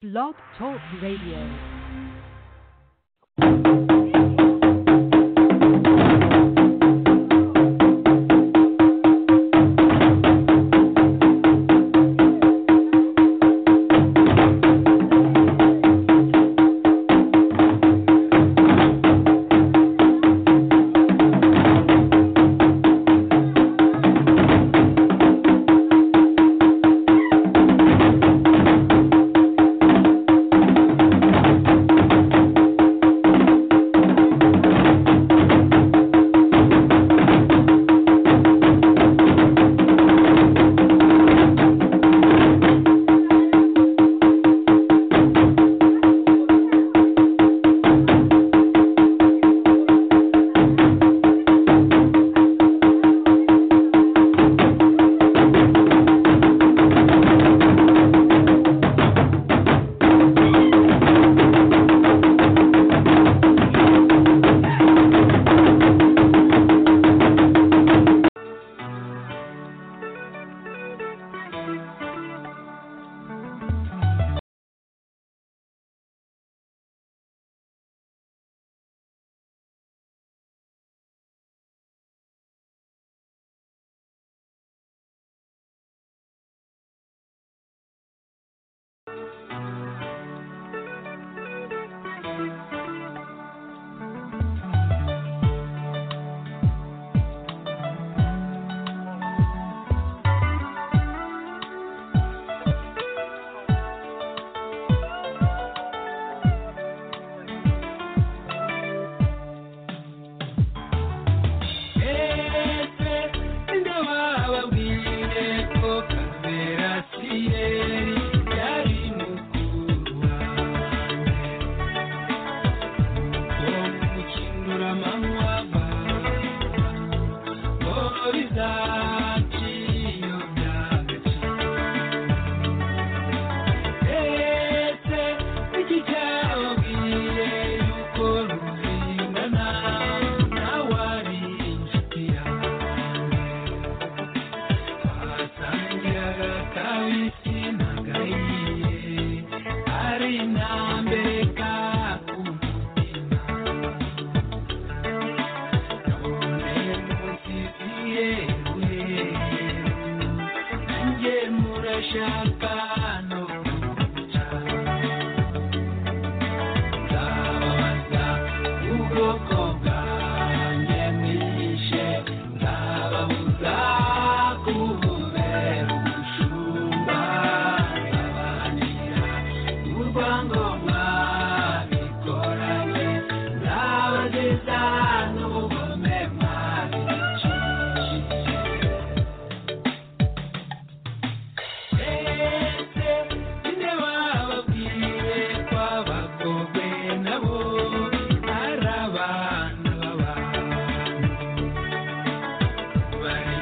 Blog Talk Radio. Thank you.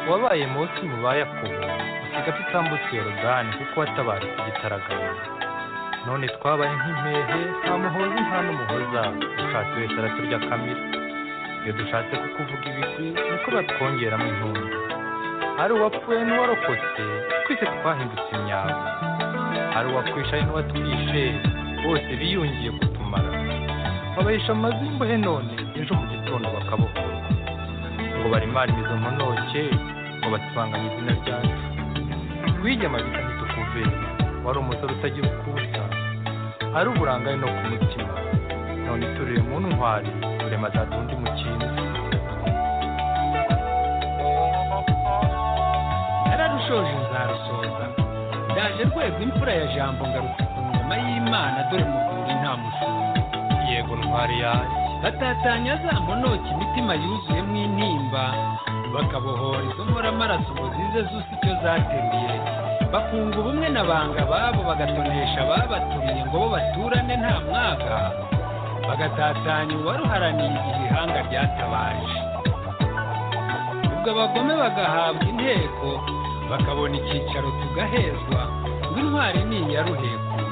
ababaye munsi mu ba yakobo dusiga tutambutse yorodani kuko watabarutse igitaraganya none twabaye nk'impehe nta muhozi nta n'umuhoza dushatse wese araturya kamira iyo dushatse kukuvuga ibigwi niko batwongeramo intumbi ari uwapfuye n'uwarokotse twese twahindutse imyago hari uwakwishaye n'uwatwishe bose biyungiye kutumara babahisha amazu y'imbohe none ejo mu gitondo bakabukura ngo barimare izo mponoke ngo basibanganye izina ryacu wigema bitandatu kuve wari umusore utagira ukusa ari uburangare no ku mutima none iturire mu ntwari urema azadundi mu kintu nararushoje nzarusoza ndaje rwego imfura ya jambo ngarutse ku ngoma y'imana dore muvuri nta mushumba yego ntwari yanjye batatanya za mponoke imitima yuzuyemo intimba bakabohora izo nkoramaraso ngo zize zusa icyo zateruye bakunga ubumwe na banga babo bagatonesha ababatumye ngo bo baturane nta mwaga bagatatanya uwaruharaniye igihe ihanga ryatabaje ubwo abagome bagahabwa inteko bakabona icyicaro tugahezwa ngo intwari niyi yaruhekuye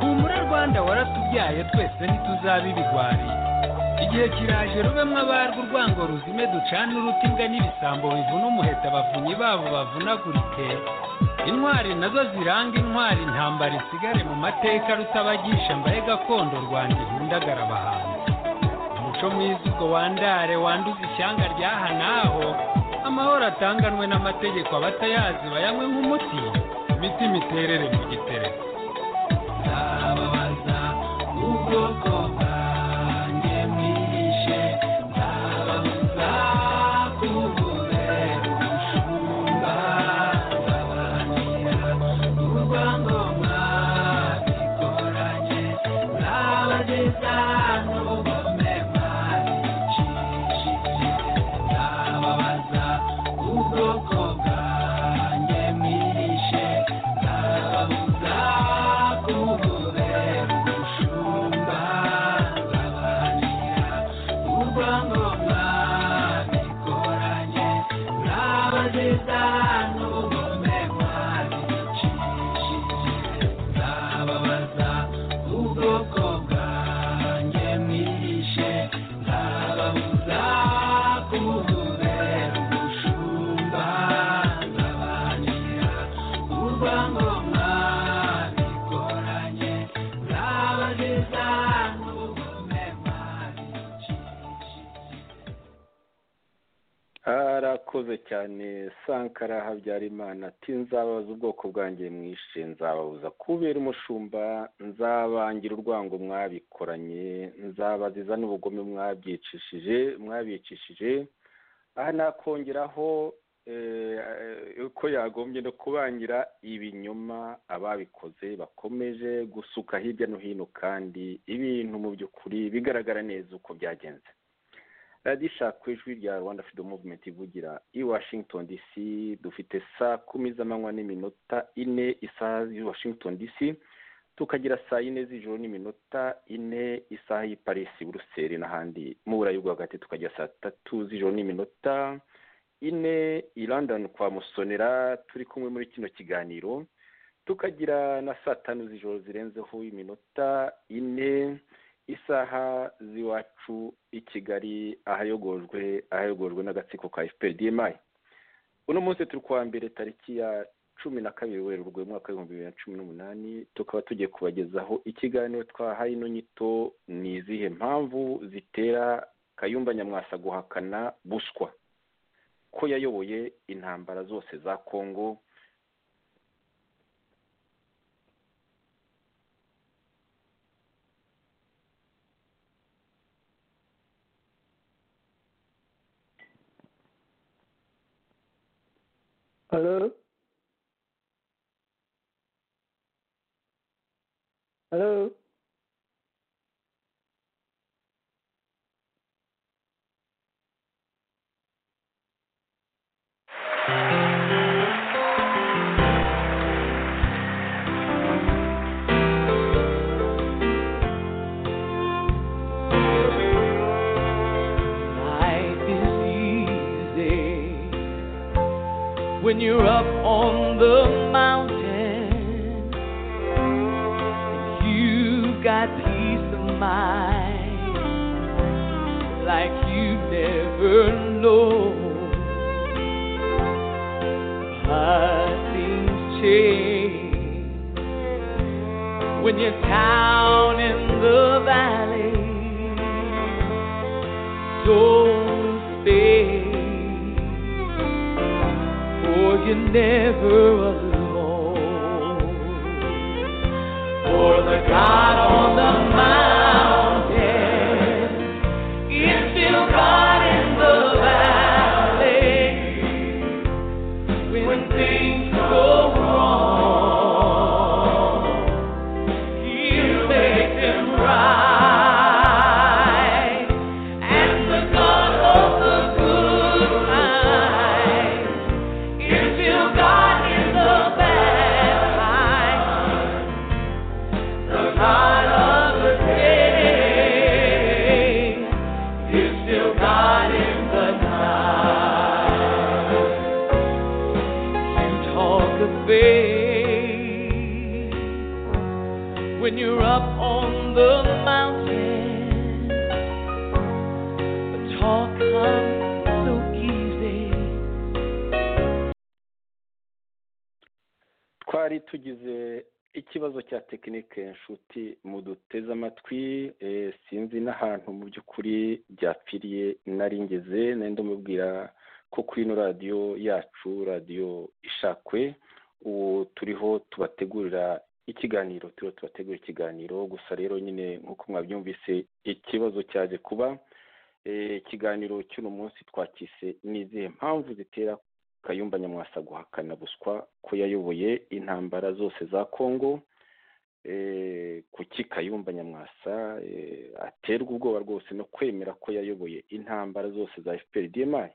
humura rwanda waratubyaye twese ntituzabe ibigwari igihe kiraje rubemwe abarwo urwango ruzime ducane uruti imbwa n'ibisambo bivuna umuheta abavunyi babo bavunagurike intwari nazo ziranga intwari intambara isigare mu mateka rutabagisha mbaye gakondo rwanda ihundagara abahanzi umuco mwiza ubwo wandare wanduza ishyanga ryaha n'aho amahoro atanganwe n'amategeko abatayazi bayanywe nk'umuti imitima iterere mu gitereko ndababaza ubwoko bwanjye mwishe ndababuza kububera umushumba ndabahanira urwango mwabikoranye ndabageza n'ubugome mwabicishije ndababaza ubwoko bwanjye mwishe ndababuza kububera umushumba ndabahanira urwango mwabikoranye ndabageza n'ubugome mwabicishije ndababaza ubwoko bwanjye mwishe ndababuza kububera umushumba ndabahanira urwango mwabikoranye ndabageza n'ubugome mwabicishije harakoze cyane sankara habyarimana ati nzababaza ubwoko bwanjye mwishe nzababuza kubera umushumba nzabangira urwango mwabikoranye nzabaziza n'ubugome mwabyicishije mwabicishije aha nakongeraho eh, eh, ko yagombye no kubangira ibinyoma ababikoze bakomeje gusuka hirya no hino kandi ibintu mu by'ukuri bigaragara neza uko byagenze radisha ku ijwi rya rwanda freedom movement ivugira i washington dc dufite saa kumi z'amanywa n'iminota ine isaha y'i washington dc tukagira saa yine z'ijoro n'iminota ine isaha y'i paris buruseli n'ahandi mu burayi bwo hagati tukagira saa tatu z'ijoro n'iminota ine i london kwa musonera turi kumwe muri kino kiganiro tukagira na saa tanu z'ijoro zirenzeho iminota ine isaha z'iwacu i kigali ahayogojwe ahayogojwe n'agatsiko ka fpr dmi uno munsi turi kuwa mbere tariki ya cumi na kabiri werurwe umwaka w'ibihumbi bibiri na cumi n'umunani tukaba tugiye kubagezaho ikiganiro twahaye ino nyito ni izihe mpamvu zitera kayumba nyamwasa guhakana buswa ko yayoboye intambara zose za kongo Hello? Hello? Life is easy when you're up on the mountain. You've got peace of mind like you've never known. How things change when you're down in the valley. Don't stay, for you're never alone. For the God on the mountain is still God in the valley. When things go wrong, He'll make them right. And the God of the good times is still God in the bad times. The God of the day is still God in the night. You talk of faith when you're up on the mountain. The talk comes so easy. twari tugize ikibazo cya tekinike nshuti muduteze amatwi eh, sinzi n'ahantu mu by'ukuri byapfiriye nari ngeze nari ndamubwira ko kuri ino radiyo yacu radiyo ishakwe ubu turiho tubategurira ikiganiro turiho tubategurira ikiganiro gusa rero nyine nk'uko mwabyumvise ikibazo cyaje kuba Eh, ikiganiro cy'uno munsi twacyise ni izihe mpamvu zitera kayumba nyamwasa guhakana buswa ko yayoboye intambara zose za kongo Eh, kuki kayumba nyamwasa eh, aterwa ubwoba rwose no kwemera ko yayoboye intambara zose za fpr dmi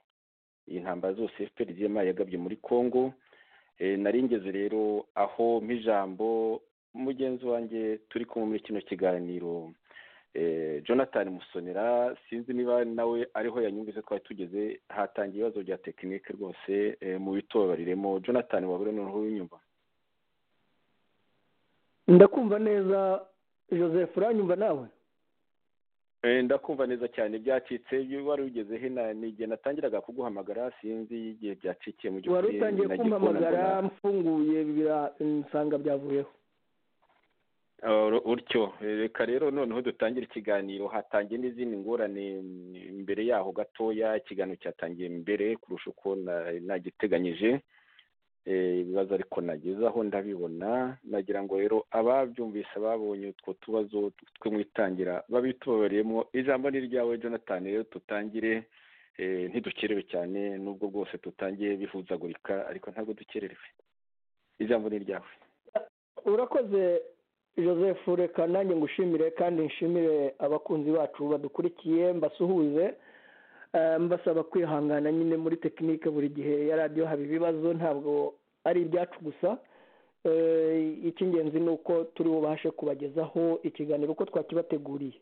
iyi ntambara zose fpr dmi yagabye muri kongo Eh, nari ngeze rero aho mp'ijambo mugenzi wanjye turi kumwe muri kino kiganiro eh, jonathan musonera sinzi niba nawe ariho yanyumvise twari tugeze hatangiye ibibazo bya tekinike rwose eh, mu bitobariremo jonathan wabura noneho unyumva ndakumva neza joseph uranyumva nawe Eh, ndakumva neza cyane byacitse ibyo wari ugeze he na- ni igihe natangiraga kuguhamagara sinzi igihe byacikiye mu wari utangiye nagiye kubona kumpamagara mbona- mfunguye bira- nsanga byavuyeho Oro- utyo Eh, reka rero noneho dutangire ikiganiro hatangiye n'izindi ngorane mm, mbere yaho gatoya ikiganiro cyatangiye mbere kurusha uko na- nagiteganyije Eh, ibibazo ariko nagezaho ndabibona nagira ngo rero ababyumvise babonye utwo tubazo twe mu itangira babitubabariyemo ijambo ni iryawe jonathan rero tutangire eh, ntidukerewe cyane nubwo bwose tutangiye bihuzagurika ariko ntabwo dukererewe ijambo ni iryawe urakoze joseph reka nanjye ngushimire kandi nshimire abakunzi bacu badukurikiye mbasuhuze Eh, mbasaba kwihangana nyine muri tekinike buri gihe ya radiyo haba ibibazo ntabwo ari ibyacu gusa Eh, icy'ingenzi ni uko turi bubashe kubagezaho ikiganiro uko twakibateguriye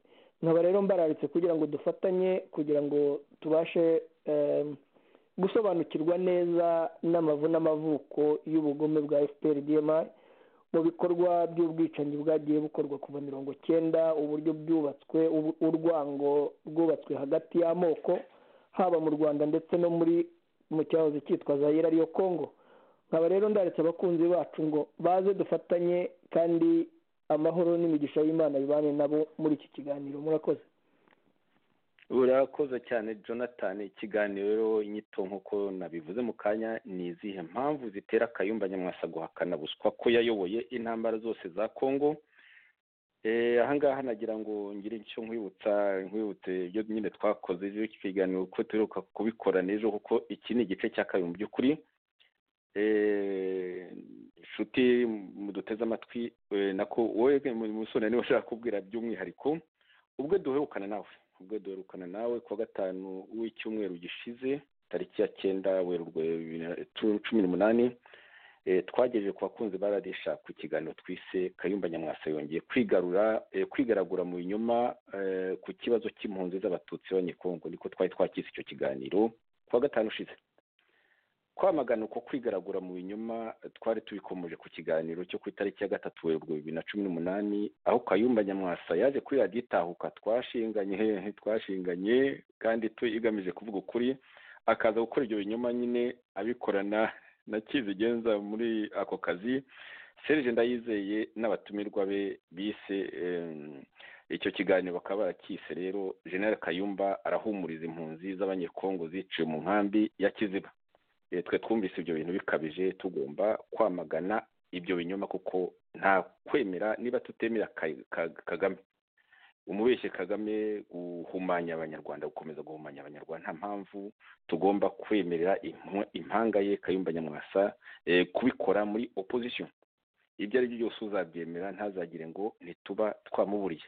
nkaba rero mbararitse kugira ngo dufatanye kugira ngo tubashe em, gusobanukirwa neza n'amavu n'amavuko y'ubugome bwa fpr dmi mu bikorwa by'ubwicanyi bwagiye bukorwa kuva mirongo cyenda uburyo bwubatswe ubu- urwango rwubatswe hagati y'amoko haba mu rwanda ndetse no muri mu cyahoze cyitwa zayira ariyo kongo nkaba rero ndaretse abakunzi bacu ngo baze dufatanye kandi amahoro n'imigisha y'imana bibane nabo muri iki kiganiro murakoze urakoze cyane jonathan ikiganiro rero inyito nk'uko nabivuze mu kanya ni izihe mpamvu zitera akayumba nyamwasa guhakana buswa ko yayoboye intambara zose za kongo Eh, ahangaha nagira ngo ngire icyo nkwibutsa nkwibutse ibyo nyine twakoze ibyo kiganiro ko tuheruka kubikora n'ejo kuko iki ni igice cya kabiri mu by'ukuri Eh, inshuti muduteze amatwi eh, nako wowe musore niba ushaka kubwira by'umwihariko ubwo duherukana nawe ubwo duherukana nawe kuwa gatanu w'icyumweru gishize tariki ya cyenda werurwe bibiri na cu- cumi n'umunani Eh, twagejeje ku bakunzi ba radiyo ishaka ikiganiro twise kayumba nyamwasa yongeye kwigarura eh, kwigaragura mu binyoma eh, ku kibazo cy'impunzi z'abatutsi b'abanyekongo niko twari twakize icyo kiganiro ku wa gatanu ushize kwamagana uko kwigaragura mu binyoma twari tubikomoje ku kiganiro cyo ku itariki ya gatatu werurwe bibiri na cumi n'umunani aho kayumba nyamwasa yaje kuri radiyo itahuka twashinganye hehe twashinganye kandi igamije kuvuga ukuri akaza gukora ibyo binyoma nyine abikorana na kizigenza muri ako kazi serge ndayizeye n'abatumirwa be bise icyo kiganiro bakaba barakise rero general kayumba arahumuriza impunzi z'abanyekongo ziciwe mu nkambi ya kiziba twe twumvise ibyo bintu bikabije tugomba kwamagana ibyo binyoma kuko nta kwemera niba tutemera kagame umubeshye kagame guhumanya abanyarwanda gukomeza guhumanya abanyarwanda nta mpamvu tugomba kwemerera impanga ye kayumba nyamwasa kubikora muri opposition ibyo ari byo byose uzabyemera ntazagire ngo ntituba twamuburiye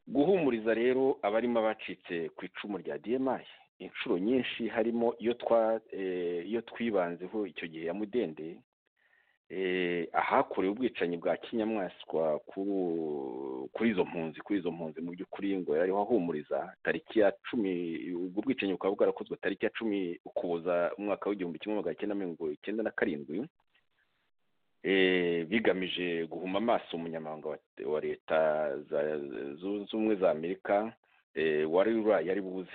guhumuriza rero abarimo abacitse ku icumu rya diyemaye inshuro nyinshi harimo iyo twibanzeho icyo gihe ya mudende ahakorewe ubwicanyi bwa kinyamaswa kuri izo mpunzi kuri izo mpunzi mu by'ukuri ngo yariho ahumuriza tariki ya cumi ubwo bwicanyi bukaba bwarakozwe tariki ya cumi ukuboza umwaka w'igihumbi kimwe magana cyenda mirongo icyenda na karindwi bigamije guhuma amaso umunyamabanga wa leta zunze ubumwe za amerika wari yari buze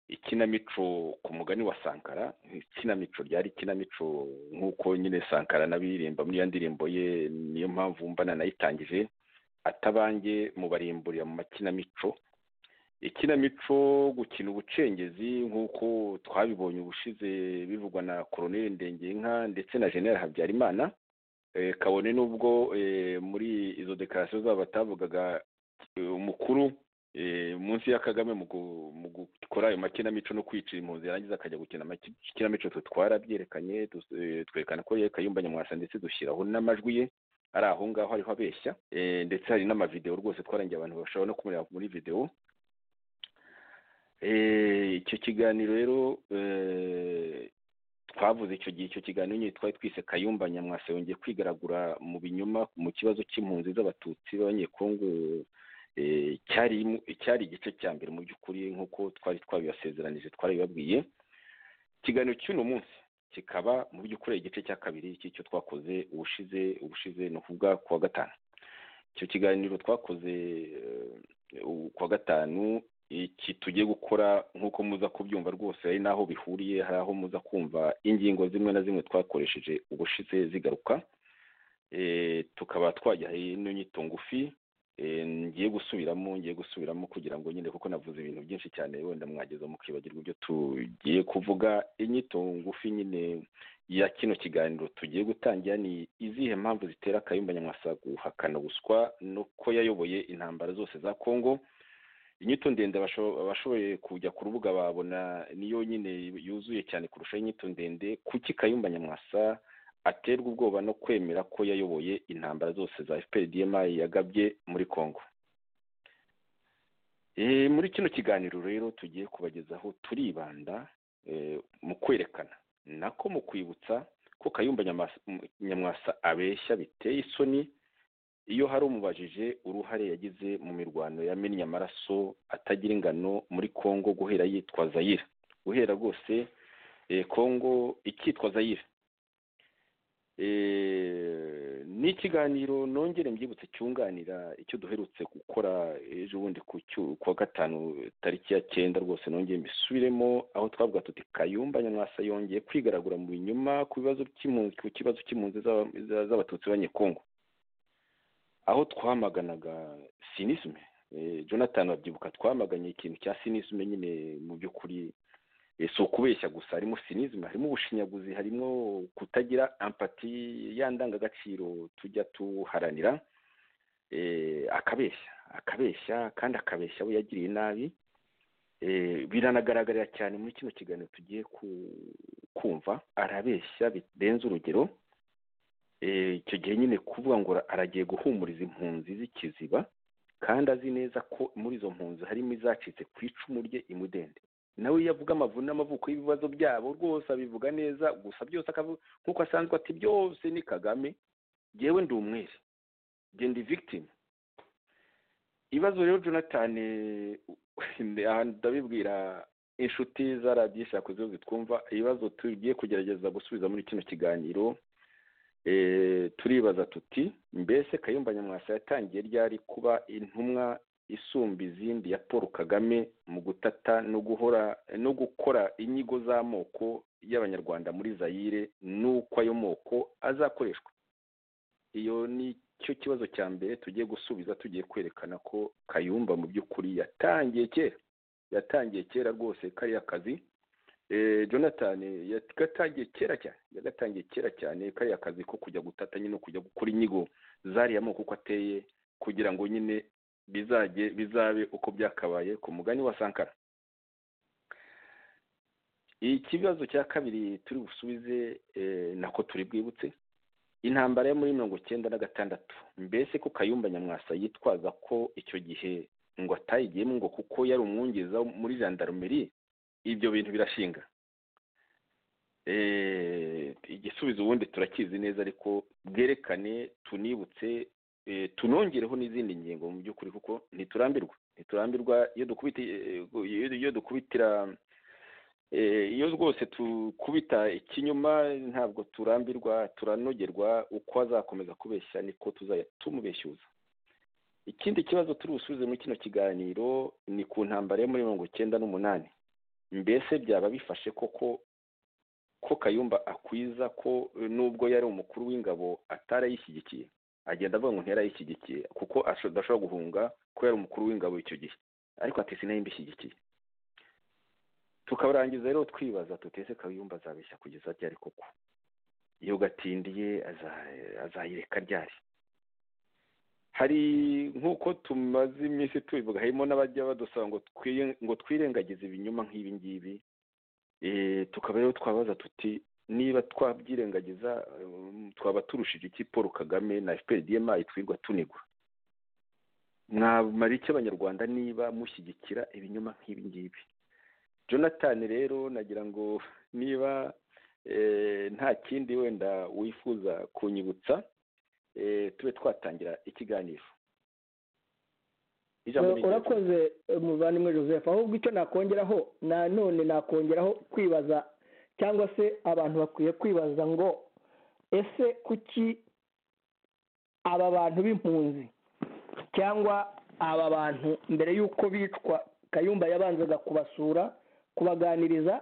ikinamico ku mugani wa sankara ikinamico ryari ikinamico nk'uko nyine sankara n'abiririmba muri iyo ndirimbo ye niyo mpamvu mbana nayitangije atabange mubarimburira mu makinamico ikinamico gukina ubucengezi nk'uko twabibonye ubushize bivugwa na koroneli ndengeyinka ndetse na jenera habyarimana kabone n'ubwo muri izo dekarasiyo zabo batavugaga umukuru munsi ya kagame mu gukora ayo makinamico no kwicira impunzi yarangiza akajya gukina amakinamico twarabyerekanye twerekana ko ye kayumba nyamwasa ndetse dushyiraho n'amajwi ye ari aho ngaho ariho abeshya ndetse hari n'amavidewo rwose twarangiye abantu bashobora no kumureba muri videwo icyo kiganiro rero twavuze icyo gihe icyo kiganiro nyine twari twise kayumba nyamwasa yongeye kwigaragura mu binyoma mu kibazo cy'impunzi z'abatutsi b'abanyekongo cyari igice cya mbere mu by'ukuri nk'uko twari twabibasezeranije twarabibabwiye ikiganiro cy'uno munsi kikaba mu by'ukuri igice cya kabiri cy'icyo twakoze ubushize ubushize ni ukuvuga kuwa gatanu icyo kiganiro twakoze kuwa gatanu iki tugiye gukora nk'uko muza kubyumva rwose hari n'aho bihuriye hari aho muza kumva ingingo zimwe na zimwe twakoresheje ubushize zigaruka tukaba twajyaye n'inyito ngufi ngiye gusubiramo ngiye gusubiramo kugira ngo nyine kuko navuze ibintu byinshi cyane wenda mwageza mukibagirwa ibyo tugiye kuvuga inyito ngufi nyine ya kino kiganiro tugiye gutangira ni izihe mpamvu zitera akayumba nyamwasa guhakana ubuswa nuko yayoboye intambara zose za kongo inyito ndende abashoboye kujya ku rubuga babona niyo nyine yuzuye cyane kurushaho inyito ndende kuki kayumba nyamwasa aterwa ubwoba no kwemera ko yayoboye intambara zose za fpr dmi yagabye muri congo muri kino kiganiro rero tugiye kubagezaho turibanda mu kwerekana nako mu kwibutsa ko kayumba nyamwasa abeshya biteye isoni iyo hari umubajije uruhare yagize mu mirwano yamennye amaraso atagira ingano muri congo guhera yitwa zayire guhera rwose congo ikitwa zayire ni ikiganiro nongere mbyibutse cyunganira icyo duherutse gukora ejo bundi ku wa gatanu tariki ya cyenda rwose nongeye mbisubiremo aho twavuga tuti kayumba nyamwasa yongeye kwigaragura mu binyuma ku bibazo by'impunzi ku kibazo cy'impunzi z'abatutsi b'abanyekongo aho twamaganaga sinisme jonathan babyibuka twamaganye ikintu cya sinisme nyine mu by'ukuri si ukubeshya gusa harimo sinizima harimo ubushinyaguzi harimo kutagira ampati ya ndangagaciro tujya tuharanira akabeshya akabeshya kandi akabeshya abo yagiriye nabi biranagaragarira cyane muri kino kiganiro tugiye kumva arabeshya birenze urugero icyo gihe nyine kuvuga ngo aragiye guhumuriza impunzi z'ikiziba kandi azi neza ko muri izo mpunzi harimo izacitse ku icumu rye imudende nawe iyo avuga amavune n'amavuko y'ibibazo byabo rwose abivuga neza gusa byose nk'uko asanzwe ati byose ni kagame ngewe ndi umwere genda victim ibibazo rero jonathan ndabibwira inshuti za radiyo ishakuze zitwumva ibibazo tugiye kugerageza gusubiza muri kino kiganiro Eh, turibaza tuti mbese kayumba nyamwasa yatangiye ryari kuba intumwa isumba izindi ya paul kagame mu gutata no guhora no gukora inyigo z'amoko y'abanyarwanda muri zayire n'uko ayo moko azakoreshwa iyo ni cyo kibazo cya mbere tugiye gusubiza tugiye kwerekana ko kayumba mu by'ukuri yatangiye kera yatangiye kera rwose kariya kazi Eh, jonathan yagatangiye kera cyane yagatangiye kera cyane kariya kazi ko kujya gutata nyine no kujya gukora inyigo zariya amoko uko ateye kugira ngo nyine bizajye bizabe uko byakabaye ku mugani wa sankara ikibazo cya kabiri turi busubize eh, nako turi bwibutse intambara yo muri mirongo icyenda na gatandatu mbese ko kayumba nyamwasa yitwaza ko icyo gihe ngo atayigiyemo ngo kuko yari umwungeza muri jandarumeri ibyo bintu birashinga Eh, igisubizo ubundi turakizi neza ariko bwerekane tunibutse eh, tunongereho n'izindi ngingo mu by'ukuri kuko ntiturambirwa ntiturambirwa iyo dukubita eh, iyo- iyo dukubitira eh, iyo rwose dukubita ikinyoma ntabwo turambirwa turanogerwa uko azakomeza kubeshya niko tuzajya tumubeshyuza ikindi kibazo turi busubize muri kino kiganiro ni ku ntambara yo muri mirongo icyenda n'umunani mbese byaba bifashe koko ko kayumba akwiza ko nubwo yari umukuru w'ingabo atarayishyigikiye agenda avuga ngo nterayishyigikiye kuko asho- adashobora guhunga ko yari umukuru w'ingabo icyo gihe ariko ati sinayimba tukarangiza rero twibaza tutese kayumba azabeshya kugeza ryari koko iyo gatindiye aza- azayireka ryari hari nk'uko tumaze iminsi tubivuga harimo n'abajya badusaba ngo twi- ngo twirengagize ibinyoma nk'ibi ngibi Eh, tukaba rero twabaza tuti niba twabyirengagiza eh, twaba turushije iki paul kagame na fprdma twirwa tunigwa mwamara iki abanyarwanda niba mushyigikira ibinyoma nk'ibi ngibi jonathan rero nagira ngo niba eh, nta kindi wenda wifuza kunyibutsa eh, tube twatangira ikiganiro Ijambo ni iryawe. urakoze eh, muvandimwe joseph ahubwo icyo nakongeraho nanone nakongeraho kwibaza cyangwa se abantu bakwiye kwibaza ngo ese kuki aba bantu b'impunzi cyangwa aba bantu mbere y'uko bicwa kayumba yabanzaga kubasura kubaganiriza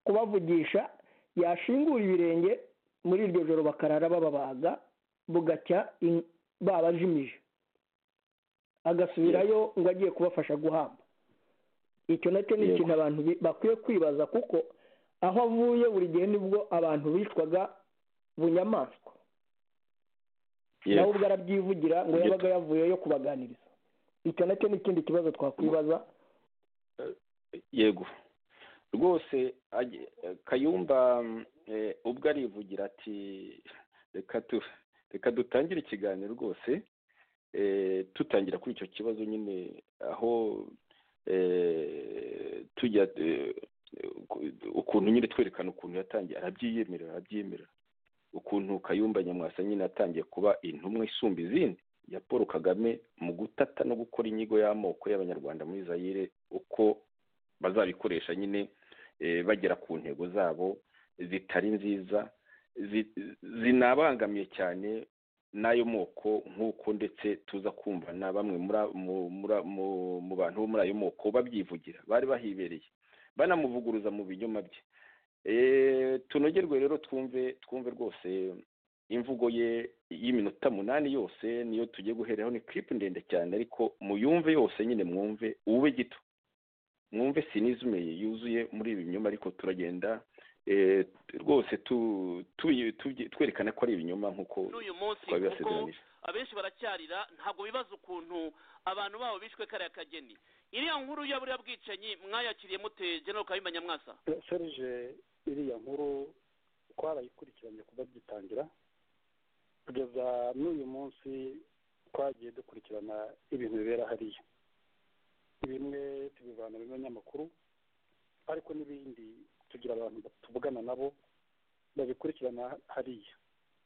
kubavugisha yashingura ibirenge muri iryo joro bakarara bababaga bugacya in- babajimije agasubirayo ngo agiye kubafasha guhamba icyo nacyo ni Yego. ikintu abantu bi- bakwiye kwibaza kuko aho avuye buri gihe nibwo abantu bicwaga bunyamaswa nawe Yego. ubwo arabyivugira ngo Ibyo- yabaga yavuyeyo kubaganiriza icyo nacyo ni ikindi kibazo twakwibaza yego rwose agi- kayumba mm, eh, ubwo arivugira ati reka tu reka dutangire ikiganiro rwose eh, tutangira kuri icyo kibazo nyine aho eh, tujya eh, ku- ukuntu nyine twerekana ukuntu yatangiye arabyiyemerera arabyiyemerera ukuntu kayumba nyamwasa nyine yatangiye kuba intumwa isumba izindi ya paul kagame mu gutata no gukora inyigo y'amoko y'abanyarwanda muri zayire uko bazabikoresha nyine eh, bagera ku ntego zabo zitari nziza zi- zinabangamiye cyane n'ayo moko nk'uko ndetse tuza kumva na bamwe muri a- mu- muri a- mu- mu bantu bo muri ayo moko babyivugira bari bahibereye banamuvuguruza mu binyoma bye Eh, tunogerwe rero twumve twumve rwose imvugo ye y'iminota munani yose niyo tugiye guheraho ni clip ndende cyane ariko muyumve yose nyine mwumve ube gito mwumve sinizme yuzuye muri ibi binyoma ariko turagenda eh, rwose tu- tu- tu- twerekana ko ari ibinyoma nk'uko n'uyu munsi kuko twabibasezeranije abenshi baracyarira ntabwo bibaza ukuntu abantu babo bishwe kariya kageni iriya nkuru ya buriya bwicanyi mwayakiriye mute genero kayumba nyamwasa serije iriya nkuru twarayikurikiranye kuva gitangira kugeza n'uyu munsi twagiye dukurikirana ibintu bibera hariya bimwe tubivana mu binyamakuru ariko n'ibindi tugira abantu tuvugana nabo babikurikirana hariya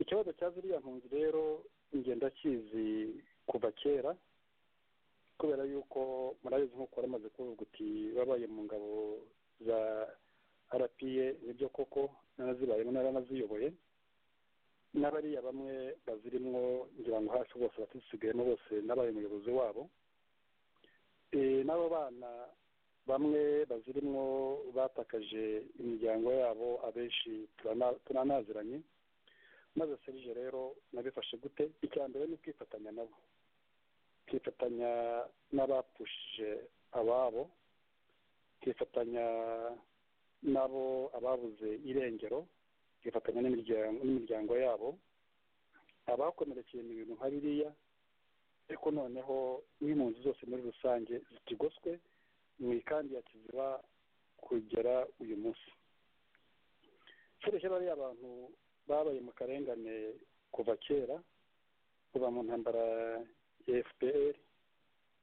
ikibazo cya ziriya mpunzi rero ngenda kizi kuva kera kubera yuko murabizi nk'uko waramaze kuvuga uti babaye mu ngabo za rpa nibyo koko narazibayemo naranaziyoboye n'abariya bamwe bazirimwo ngira ngo hafi bose abatusigayemo bose nabaye umuyobozi wabo Eh, n'abo bana bamwe bazirimwo batakaje imiryango yabo abenshi turana- turanaziranye maze serije rero nabifashe gute icya mbere ni ukwifatanya nabo ukifatanya n'abapushije ababo ukifatanya n'abo ababuze irengero ukifatanya n'imiryango n'imiryango yabo abakomerekeye mu bintu nka biriya ariko noneho n'impunzi zose muri rusange zikigoswe mu ikandi ya kiziba kugera uyu munsi keretse bariya abantu babaye mu karengane kuva kera kuva mu ntambara ya fpr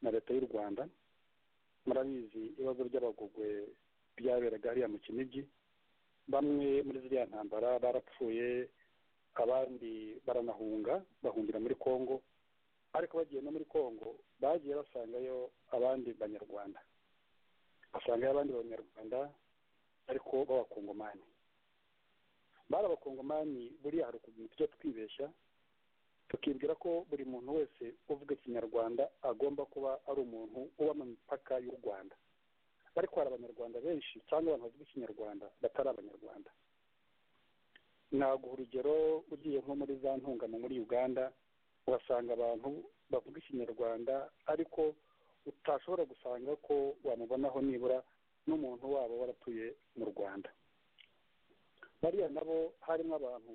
na leta y'u rwanda murabizi ibibazo by'abagogwe byaberaga hariya mu kinigi bamwe muri ziriya ntambara barapfuye abandi baranahunga bahungira muri kongo ariko bagiye no muri kongo bagiye basangayo abandi banyarwanda basangayo abandi banyarwanda ariko b'abakongomani bari abakongomani buriya hari ukuntu tujya twibeshya tukibwira ko buri muntu wese uvuga ikinyarwanda agomba kuba ari umuntu uba mu mipaka y'u rwanda ariko hari abanyarwanda benshi cyangwa abantu bavuga ikinyarwanda batari abanyarwanda naguha urugero ugiye nko muri za ntungano muri uganda uhasanga abantu bavuga ikinyarwanda ariko utashobora gusanga ko wamubonaho nibura n'umuntu wabo waratuye mu rwanda bariya nabo harimo abantu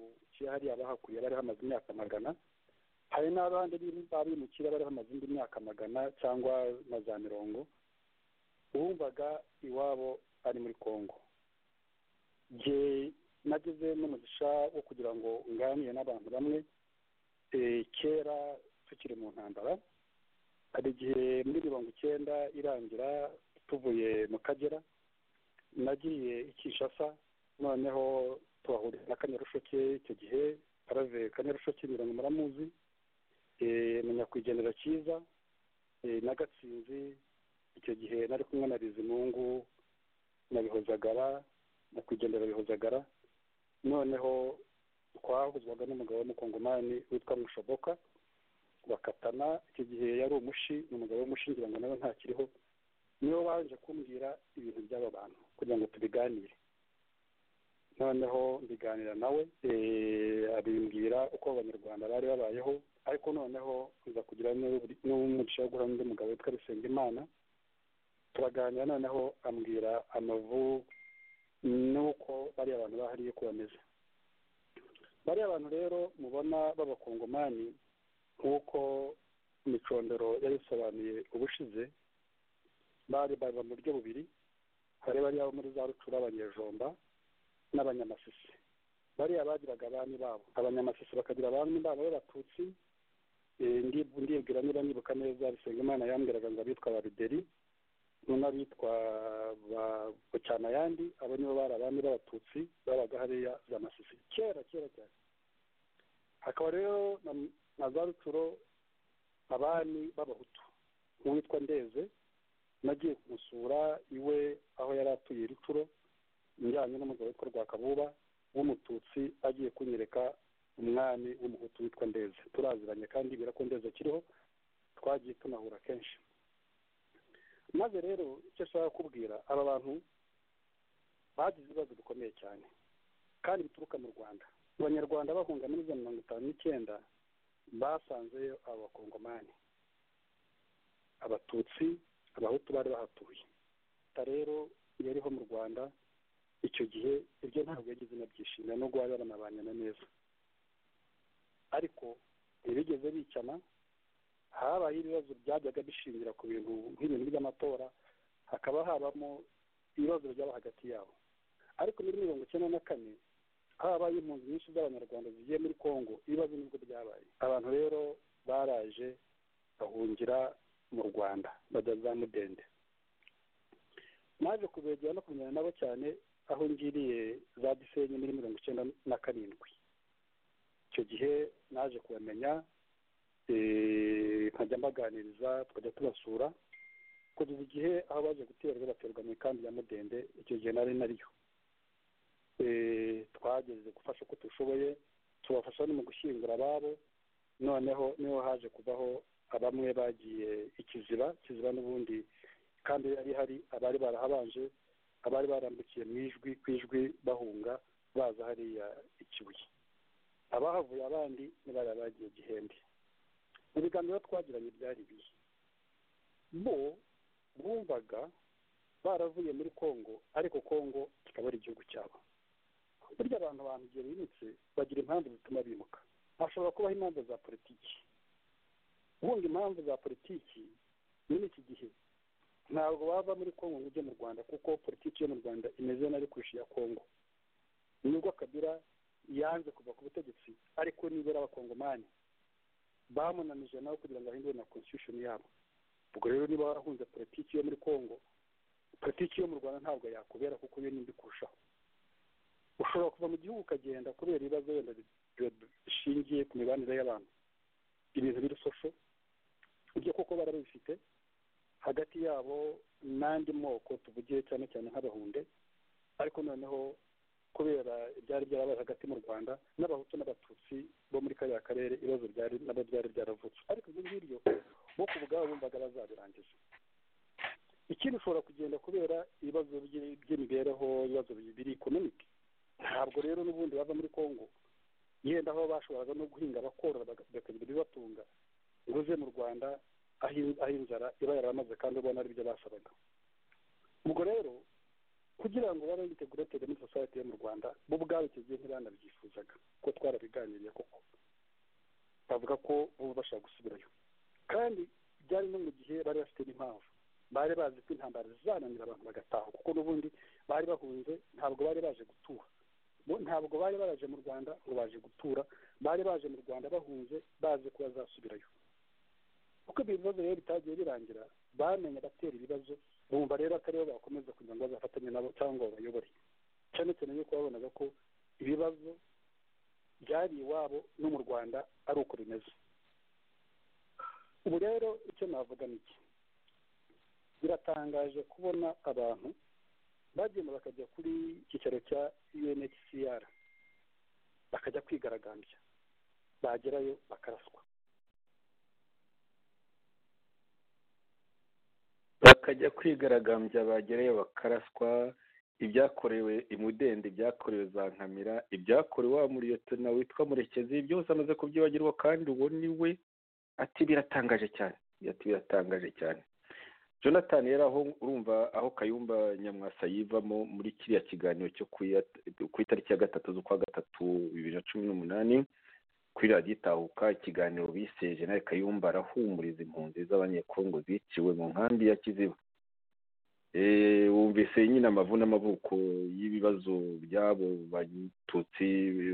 hariya bahakuriye bariho amaze imyaka magana hari n'abandi babimukira bariho amaze indi myaka magana cyangwa na za mirongo uwumvaga iwabo ari muri kongo jye nagize n'umugisha wo kugira ngo nganire n'abantu bamwe eh, kera tukiri mu ntambara hari igihe muri mirongo icyenda irangira tuvuye mu kagera nagiye i kinshasa noneho tuhahurira na kanyarusheke icyo gihe parave kanyarusheke mirongo muramuzi eh, na nyakwigendera cyiza eh, na gatsinzi icyo gihe nari kumwe na bizimungu na bihozagara nyakwigendera bihozagara noneho twahuzwaga n'umugabo w'umukongomani witwa mushoboka bakatana icyo gihe yari umushi ni umugabo w'umushi ngira ngo nawe ntakiriho niwe waje kumbwira ibintu by'aba bantu kugira ngo tubiganire noneho mbiganira nawe eh, abimbwira uko abanyarwanda bari babayeho ariko noneho nza kugira n'u- n'umugisha wo guhura n'undi mugabo witwa Bisengimana turaganira noneho ambwira amavu n'uko bariya abantu bahariye ko bameze bariya abantu rero mubona b'abakongomani nk'uko imicondoro yabisobanuye ubushize bari bari mu buryo bubiri hari bariya bo muri za rucura abanyejomba n'abanyamasisi bariya bagiraga abami babo abanyamasisi bakagira abami babo b'abatutsi Eh, ndi- ndibwira niba nibuka neza bisengimana yambwiraga ngo abitwa ababideri n'abitwa ba bucyanayandi abo nibo bari abami b'abatutsi babaga hariya za masisi kera kera cyane hakaba rero na- na za rucuro abami b'abahutu uwitwa ndeze nagiye kumusura iwe aho yari atuye rucuro njyanye n'umugabo witwa rwakabuba w'umututsi agiye kunyereka umwami w'umuhutu witwa ndeze turaziranye kandi ko ndeze akiriho twagiye tunahura kenshi maze rero icyo ashaka kubwira aba bantu bagize ibibazo bikomeye cyane kandi bituruka mu rwanda abanyarwanda bahunga muri za mirongo itanu n'icyenda basanzeyo abakongomani abatutsi abahutu bari bahatuye leta rero yariho mu rwanda icyo gihe ibyo ntabwo yagize nabyishimira nubwo bari baranabanye na neza ariko ntibigeze bicana habaye ibibazo byajyaga bishingira ku bintu nk'ibintu by'amatora hakaba habamo ibibazo byaba hagati yabo ariko muri mirongo icyenda na kane habaye impunzi nyinshi z'abanyarwanda zigiye muri kongo ibibazo nibwo byabaye abantu rero baraje bahungira mu rwanda bajya za mudende naje kubegera no kumenyana nabo cyane aho ngiriye za gisenyi muri mirongo icyenda na karindwi icyo gihe naje kubamenya eh, nkajya mbaganiriza tukajya tubasura ku kugeza igihe aho baje guterwa baterwa mu ikambi ya mudende icyo gihe nari nariyo twageze gufasha uko dushoboye tubafasha no mu gushyingura ababo noneho niho haje kubaho abamwe bagiye ikiziba ikiziba n'ubundi kandi yari hari abari barahabanje abari barambukiye mu ijwi ku ijwi bahunga baza hariya ikibuye abahavuye abandi ni bariya bagiye gihembe mu biganiro twagiranye byari ibihe bo bumvaga baravuye muri kongo ariko kongo kikaba ari igihugu cyabo burya abantu abantu igihe bimutse bagira impamvu zituma bimuka hashobora kubaho impamvu za politiki ubundi impamvu za politiki muri iki gihe ntabwo wava muri kongo ngo ujye mu rwanda kuko politiki yo mu rwanda imeze nabi kurusha iya kongo nubwo kabira yanze kuva ku butegetsi ariko nibura abakongomani bamunanije nawe kugira ngo ahindure na constitution yabo ubwo rero niba warahunze politiki yo muri kongo politiki yo mu rwanda ntabwo yakubera kuko iyo nimbi kurushaho ushobora kuva mu gihugu ukagenda kubera ibibazo wenda bishingiye ku mibanire y'abantu ibintu birusosho ibyo kuko barabifite hagati yabo n'andi moko tuvugiye cyane cyane nk'abahunde ariko noneho kubera ibyari byarabaye hagati mu rwanda n'abahutu n'abatutsi bo muri kariya karere ibibazo byari nabo byari byaravutse ariko ibyo ngibyo bo ku bwabo bumvaga bazabirangiza ikindi ushobora kugenda kubera ibibazo by'imibereho ibibazo biri ekonomike ntabwo rero n'ubundi bava muri kongo yenda aho bashoboraga no guhinga bakorora bakagira ibibatunga ngo uze mu rwanda aho inzara iba yaramaze kandi ubona ari byo basabaga ubwo rero kugira ngo babe integrated muri society yo mu rwanda bo ubwabo icyo gihe ntibanabyifuzaga ko twarabiganiriye koko bavuga ko bo bashaka gusubirayo kandi byari no mu gihe bari bafite n'impamvu bari bazi ko intambara zizananira abantu bagataha kuko n'ubundi bari bahunze ntabwo bari baje gutura bo ntabwo bari baraje mu rwanda ngo baje gutura bari baje mu rwanda bahunze bazi ko bazasubirayo uko ibyo bibazo rero bitagiye birangira bamenye abatera ibibazo bumva rero atari bo bakomeza kugira ngo bazafatanye nabo cyangwa babayobore cyane cyane yuko babonaga ko ibibazo byari iwabo no mu rwanda ari uko bimeze ubu rero icyo navuga ni iki biratangaje kubona abantu bagenda bakajya kuri icyicaro cya unhcr bakajya kwigaragambya bagerayo bakaraswa bakajya kwigaragambya bagerayo bakaraswa ibyakorewe imudende ibyakorewe za nkamira ibyakorewe wa muriyotona witwa murekezi byose amaze kubyibagirwa kandi uwo ni we ati biratangaje cyane ati biratangaje cyane jonathan yari aho urumva aho kayumba nyamwasa yivamo muri kiriya kiganiro cyo ku itariki ya gatatu z'ukwa gatatu bibiri na cumi n'umunani kuri radiyo itahuka ikiganiro bise jenali kayumba arahumuriza impunzi z'abanyekongo ziciwe mu nkambi ya kiziba wumvise nyine amavu n'amavuko y'ibibazo by'abo batutsi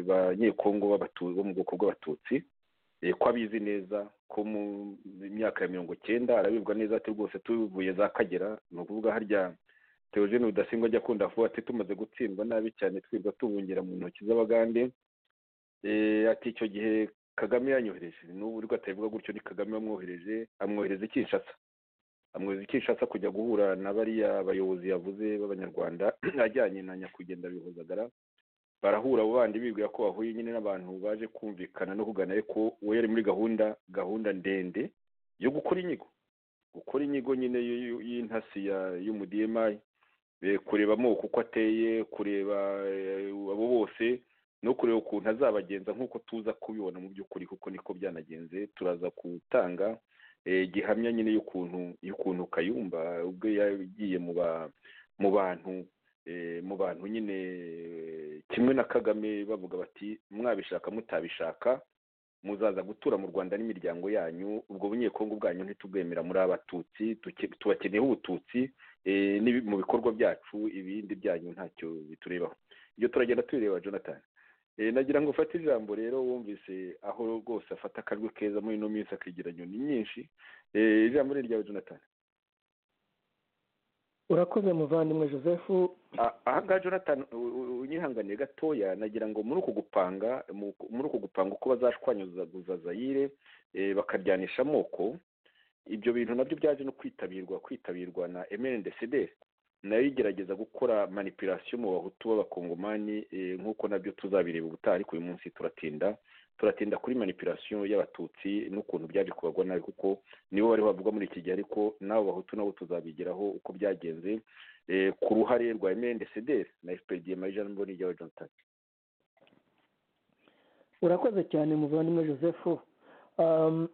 banyekongo bo mu bwoko bw'abatutsi ko abizi neza ko mu myaka ya mirongo icyenda arabibwa neza ati rwose tuvuye za kagera ni ukuvuga harya teogene rudasingwa ajya akunda kuvuga ati tumaze gutsindwa nabi cyane twirwa tubungira mu ntoki z'abagande ati icyo gihe kagame yanyohereje n'ubu urwo atabivuga gutyo ni kagame wamwohereje amwohereza i kinshasa amwohereza i kinshasa kujya guhura na bariya bayobozi yavuze b'abanyarwanda ajyanye na nyakugenda bihozagara barahura abo bandi bibwira ko bahuye nyine n'abantu baje kumvikana no kugana ariko we yari muri gahunda gahunda ndende yo gukora inyigo gukora inyigo nyine y'intasi y'umudiyemayi kureba amoko uko ateye kureba abo bose no kureba ukuntu azabagenza nk'uko tuza kubibona mu by'ukuri kuko niko byanagenze turaza gutanga gihamya nyine y'ukuntu y'ukuntu kayumba ubwo yagiye mu bantu mu bantu nyine kimwe na kagame bavuga bati mwabishaka mutabishaka muzaza gutura mu rwanda n'imiryango yanyu ubwo bunyekongo bwanyu ntitubwemera muri abatutsi tubakeneyeho ubututsi mu bikorwa byacu ibindi byanyu ntacyo biturebaho ibyo turagenda tubireba jonathan nagira ngo ufate ijambo rero wumvise aho rwose afata akajwi keza muri ino minsi akigira nyoni nyinshi ijambo ni iryawe jonathan urakoze muvandimwe joseph aha ngaha jonathan unyihanganiye gatoya nagira ngo muri uku gupanga muri uku gupanga uko bazashwanyuzaguza zayire bakaryanisha amoko ibyo bintu nabyo byaje no kwitabirwa kwitabirwa na mndcd nayo igerageza gukora manipulasiyo mu bahutu b'abakongomani eh, nk'uko nabyo tuzabireba ubutaha ariko uyu munsi turatinda turatinda kuri manipulasiyo y'abatutsi n'ukuntu byaje kubagwa nabi kuko nibo bari bavuga muri iki gihe ariko n'abo bahutu nabo tuzabigeraho uko byagenze eh, ku ruhare rwa mndcd na fpr marie mboni rya john tati urakoze cyane muvandimwe joseph Um,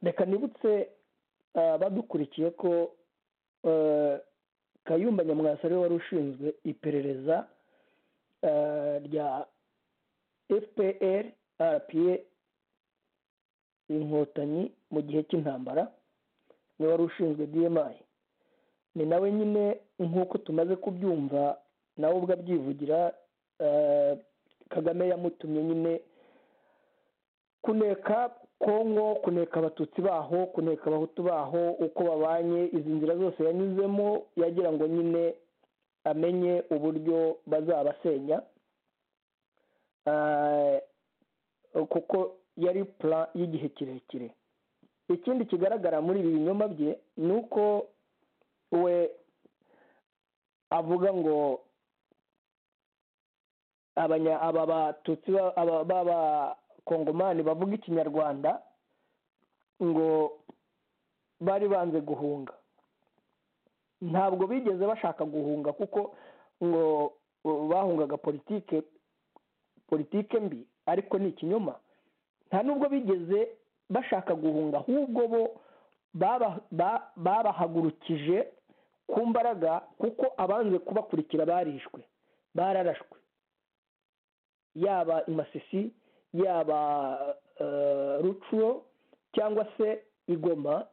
reka nibutse uh, badukurikiye ko uh, kayumba nyamwasa ariwe wari ushinzwe iperereza uh, rya fpr rpa inkotanyi mu gihe cy'intambara niwe wari ushinzwe dmi ni nawe nyine nk'uko tumaze kubyumva nawe ubwo abyivugira uh, kagame yamutumye nyine kuneka kongo kuneka abatutsi baho kuneka abahutu baho uko babanye izi nzira zose yanyuzemo yagira ngo nyine amenye uburyo bazabasenya Ah, kuko yari pura y'igihe kirekire ikindi kigaragara muri ibi binyoma bye ni uko we avuga ngo abanya aba batutsi ba- aba- baba kongomani bavuga ikinyarwanda ngo bari banze guhunga ntabwo bigeze bashaka guhunga kuko ngo uh, bahungaga politike politike mbi ariko ni ikinyoma nta nubwo bigeze bashaka guhunga ahubwo bo baba- ba- babahagurukije ku mbaraga kuko abanze kubakurikira barishwe bararashwe yaba imasisi yaba eh, rucuro cyangwa se igoma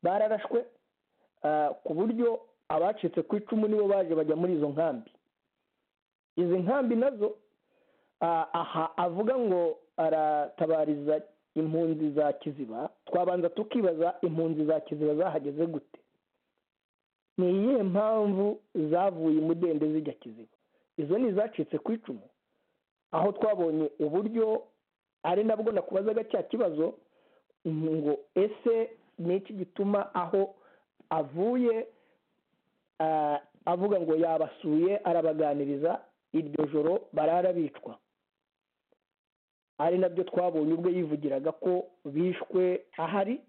bararashwe eh, ku buryo abacitse ku icumu nibo baje bajya muri izo nkambi izi nkambi nazo ah, aha avuga ngo aratabariza impunzi za kiziba twabanza tukibaza impunzi za kiziba zahageze gute ni iyihe mpamvu zavuye imudende zijya kiziba izo ni izacitse ku icumu aho twabonye uburyo ari nabwo nakubazaga cya kibazo ngo ese ni iki gituma aho avuye ah, avuga ngo yabasuye arabaganiriza iryo joro barara bicwa ari nabyo twabonye ubwo yivugiraga ko bishwe ahari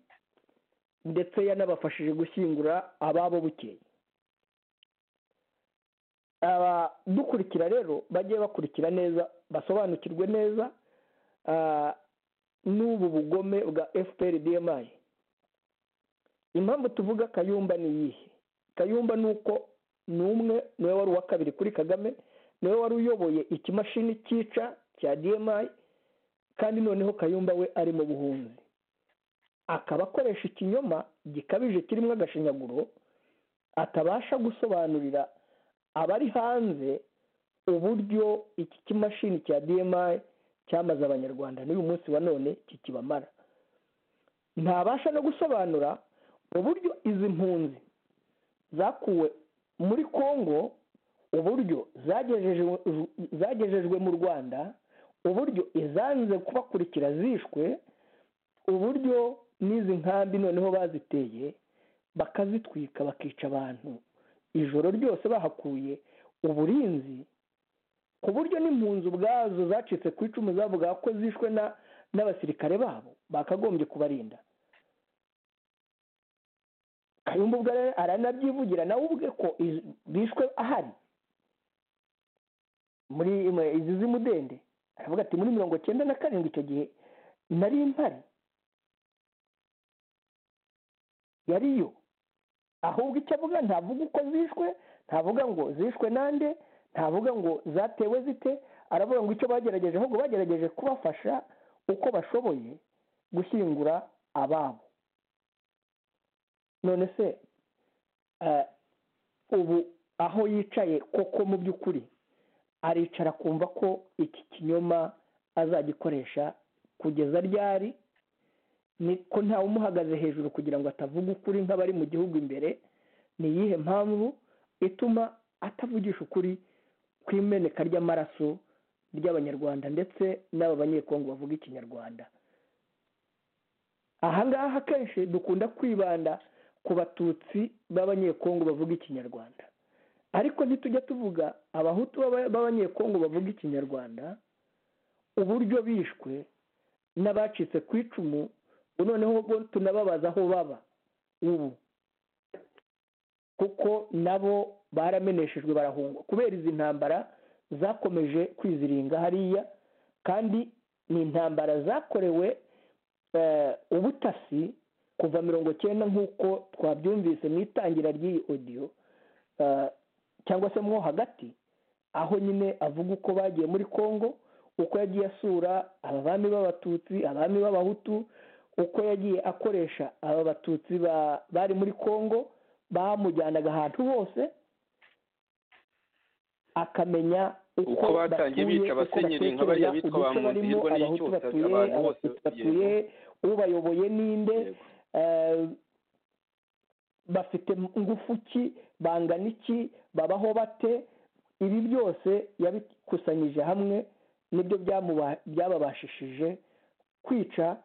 ndetse yanabafashije gushyingura ababo bukeye abadukurikira rero bajye bakurikira neza basobanukirwe neza ah, n'ubu bugome bwa fpr dmi impamvu tuvuga kayumba ni iyihe kayumba ni uko ni umwe niwe wari uwa kabiri kuri kagame niwe wari uyoboye ikimashini cyica cya dmi kandi noneho kayumba we ari mu buhunzi akaba akoresha ikinyoma gikabije kirimo agashinyaguro atabasha gusobanurira abari hanze uburyo iki kimashini cya dmi cyamaze abanyarwanda n'uyu munsi wa none kikibamara ntabasha no gusobanura uburyo izi mpunzi zakuwe muri congo uburyo zagejejwe zagejejwe mu rwanda uburyo izanze kubakurikira zishwe uburyo n'izi nkambi noneho baziteye bakazitwika bakica abantu ijoro ryose bahakuye uburinzi ku buryo n'impunzi ubwazo zacitse ku icumu zavuga ko zishwe na- n'abasirikare babo bakagombye kubarinda kayumba ubwo rero aranabyivugira nawe ubwe ko iz- bishwe ahari muri mu- izi z'imudende aravuga ati muri mirongo cyenda na karindwi icyo gihe nari mpari yariyo ahubwo icyo avuga ntavuga uko zishwe ntavuga ngo zishwe nande ntavuga ngo zatewe zite aravuga ngo icyo bagerageje ahubwo bagerageje kubafasha uko bashoboye gushyingura ababo none se eh, ubu aho yicaye koko mu by'ukuri aricara kumva ko iki kinyoma azagikoresha kugeza ryari ni ko ntawe umuhagaze hejuru kugira ngo atavuga ukuri nk'abari mu gihugu imbere ni iyihe mpamvu ituma atavugisha ukuri ku imeneka ry'amaraso ry'abanyarwanda ndetse n'aba banyekongo bavuga ikinyarwanda aha ngaha akenshi dukunda kwibanda ku batutsi b'abanyekongo bavuga ikinyarwanda ariko ntitujya tuvuga abahutu b'aba- b'abanyekongo bavuga ikinyarwanda uburyo bishwe n'abacitse ku icumu ubu noneho bo tunababaza aho baba ubu kuko nabo barameneshejwe barahungwa kubera izi ntambara zakomeje kwiziringa hariya kandi ni intambara zakorewe eh, ubutasi kuva mirongo cyenda nk'uko twabyumvise mu itangira ry'iyi odiyo eh, cyangwa se mo hagati aho nyine avuga uko bagiye muri congo uko yagiye asura abami b'abatutsi abami b'abahutu uko yagiye akoresha aba batutsi ba- bari muri congo bamujyanaga ahantu hose akamenya Uko batangiye batuye, bica uko abasenyeri nka batekereza, bariya bitwa uduce ba barimo, Munzirwa n'iyi abahutu cyose, batuye, abantu bose abatutsi batuye ubayoboye ninde Yego. eh, bafite ingufu ki bangana iki babaho bate ibi byose yabikusanyije hamwe nibyo byamuba- byababashishije kwica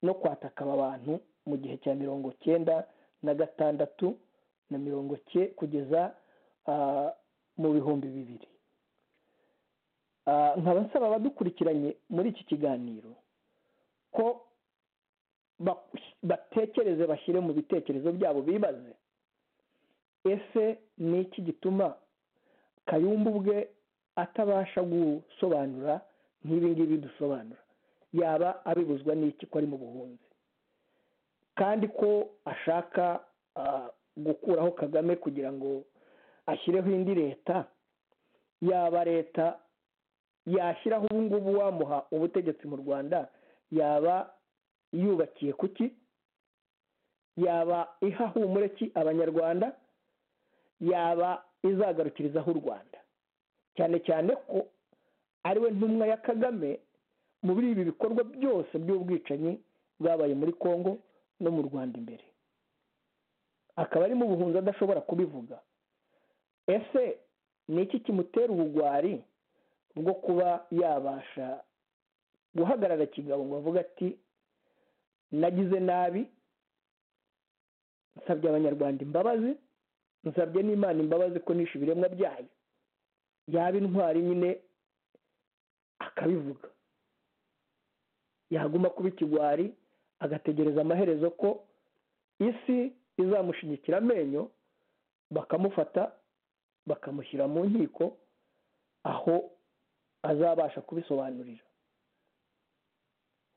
no kwataka aba bantu mu gihe cya mirongo cyenda na gatandatu na mirongo cye kugeza ah, mu bihumbi bibiri Ah, nkaba nsaba abadukurikiranye muri iki kiganiro ko ba- batekereze bashyire mu bitekerezo byabo bibaze ese ni iki gituma kayumba ubwe atabasha gusobanura nk'ibi ngibi dusobanura yaba abibuzwa n'iki ko ari mu buhunzi kandi ko ashaka ah, gukuraho kagame kugira ngo ashyireho indi leta yaba leta yashyiraho ubu ngubu wamuha ubutegetsi mu rwanda yaba yubakiye ku ki yaba iha humure ki abanyarwanda yaba izagarukirizaho u rwanda cyane cyane ko ariwe ntumwa ya kagame muri ibi bikorwa byose by'ubwicanyi bwabaye muri congo no mu rwanda imbere akaba ari mu buhunzi adashobora kubivuga ese ni iki kimutera ubugwari bwo kuba yabasha guhagarara kigabo ngo avuge ati nagize nabi nsabye abanyarwanda imbabazi nsabye n'imana imbabazi ko nishe ibiremwa byayo yaba intwari nyine akabivuga yaguma kuba ikigwari agategereza amaherezo ko isi izamushigikira amenyo bakamufata bakamushyira mu nkiko aho azabasha kubisobanurira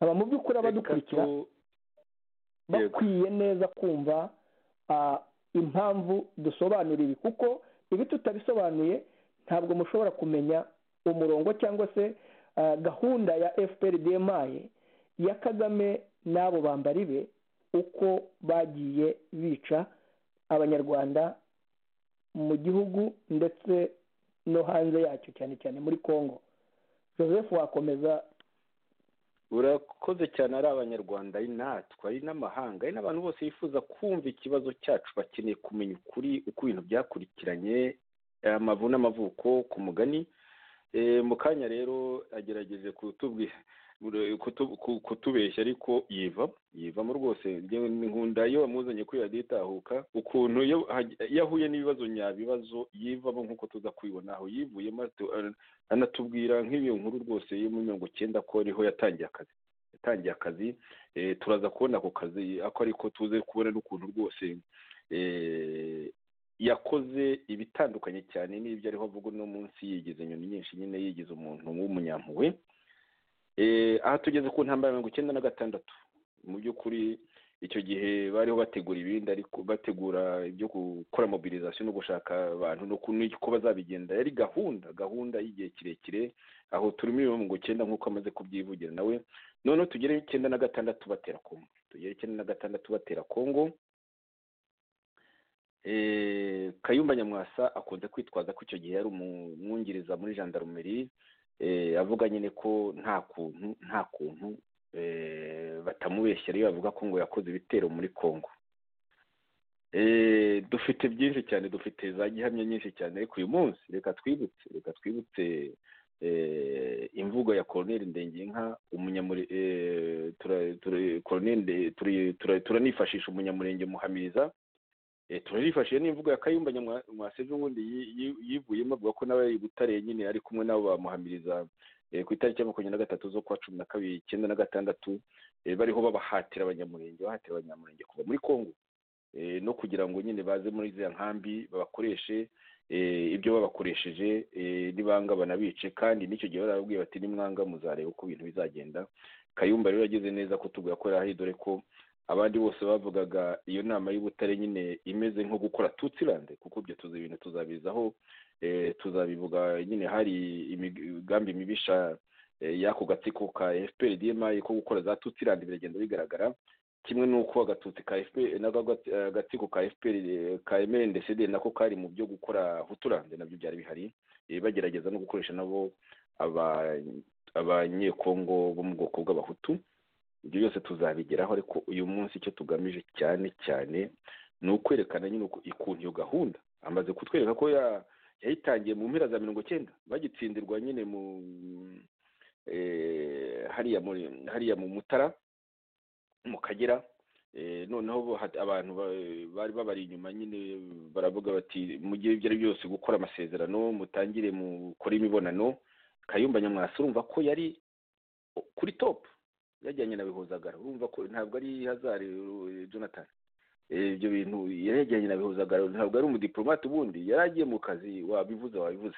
aba mu by'ukuri abadukurikira Reka tu- Yego. bakwiye neza kumva ah, impamvu dusobanura ibi kuko ibi tutabisobanuye ntabwo mushobora kumenya umurongo cyangwa se ah, gahunda ya fpr dmi ya kagame n'abo bambari be uko bagiye bica abanyarwanda mu gihugu ndetse no hanze yacyo cyane cyane muri congo joseph wakomeza urakoze cyane ari abanyarwanda ari natwe ari n'amahanga ari n'abantu bose bifuza kumva ikibazo cyacu bakeneye kumenya ukuri uko ibintu byakurikiranye amavu n'amavuko ku mugani Eh, mu kanya rero agerageje kutubwi kutu- ku- kutubeshya ariko yiva yivamo rwose Njyewe nkunda iyo wamuzanye kuri radiyo itahuka ukuntu iyo haj- iyo ahuye n'ibibazo nyabibazo yivamo nk'uko tuza kubibona aho yivuyemo atu- anatubwira nk'iyo nkuru rwose yo mu mirongo icyenda ko ariho yatangiye akazi yatangiye akazi eh, turaza kubona ako kazi ako ariko tuze kubona n'ukuntu rwose eh, yakoze ibitandukanye cyane n'ibyo ariho avuga uno munsi yigize inyoni nyinshi nyine yigize umuntu w'umunyampuhwe Eh, aha tugeze ku ntambara ya mirongo icyenda na gatandatu mu by'ukuri icyo gihe bariho bategura ibindi ariko bategura ibyo gukora mobilization no gushaka abantu no ku- n'uko bazabigenda yari gahunda gahunda y'igihe kirekire aho turi muri mirongo icyenda nk'uko amaze kubyivugira nawe noneho tugere icyenda na gatandatu batera kongo tugere icyenda na gatandatu batera kongo Eh, kayumba nyamwasa akunze kwitwaza ko icyo gihe yari umwungiriza muri jandarumeri eh, avuga nyine ko nta kuntu nta kuntu eh, batamubeshya iyo bavuga ko ngo yakoze ibitero muri congo Eh, dufite byinshi cyane dufite za gihamya nyinshi cyane ariko uyu munsi reka twibutse reka twibutse imvugo ya koroneri ndengenka turanifashisha umunyamurenge muhamiriza turanifashije n'imvugo ya kayumba nyamwaseve ubundi yivuyemo avuga ko nawe ari butare nyine ari kumwe nabo bamuhamiriza ku itariki ya makumyabiri na gatatu zo kwa cumi na kabiri icyenda na gatandatu bariho babahatira abanyamurenge bahatira abanyamurenge kuva muri kongo no kugira ngo nyine baze muri ziriya nkambi babakoreshe ibyo babakoresheje n'ibanga banabice kandi n'icyo gihe barababwiye bati nimwanga muzareba uko ibintu bizagenda kayumba rero yagize neza kutubwira ko yari dore ko abandi bose bavugaga iyo nama y'ubutare nyine imeze nko gukora tutsirande kuko ibyo tuzi ibintu tuzabizaho tuzabivuga nyine hari imigambi mibisha y'ako gatsiko ka fpr dma ko gukora za tutsirande biragenda bigaragara kimwe n'uko agatutsi ka fpr n'agatsiko ka fpr ka mrndcd nako kari mu byo gukora huturande nabyo byari bihari bagerageza no gukoresha nabo abanyekongo bo mu bwoko bw'abahutu ibyo byose tuzabigeraho ariko uyu munsi icyo tugamije cyane cyane ni ukwerekana nyine ukuntu iyo gahunda amaze kutwereka ko yayitangiye mu mpera za mirongo icyenda bagitsindirwa nyine mu hariya mu mutara mu kagera noneho abantu bari babari inyuma nyine baravuga bati mugire ibyo ari byose gukora amasezerano mutangire mukore imibonano kayumba nyamwasi urumva ko yari kuri topu yajyanye na bihuzagara urumva ko ntabwo ari hazari jonathan ibyo bintu yari yajyanye na bihuzagara ntabwo ari umudiporomate ubundi yari agiye mu kazi wabivuze wabivuze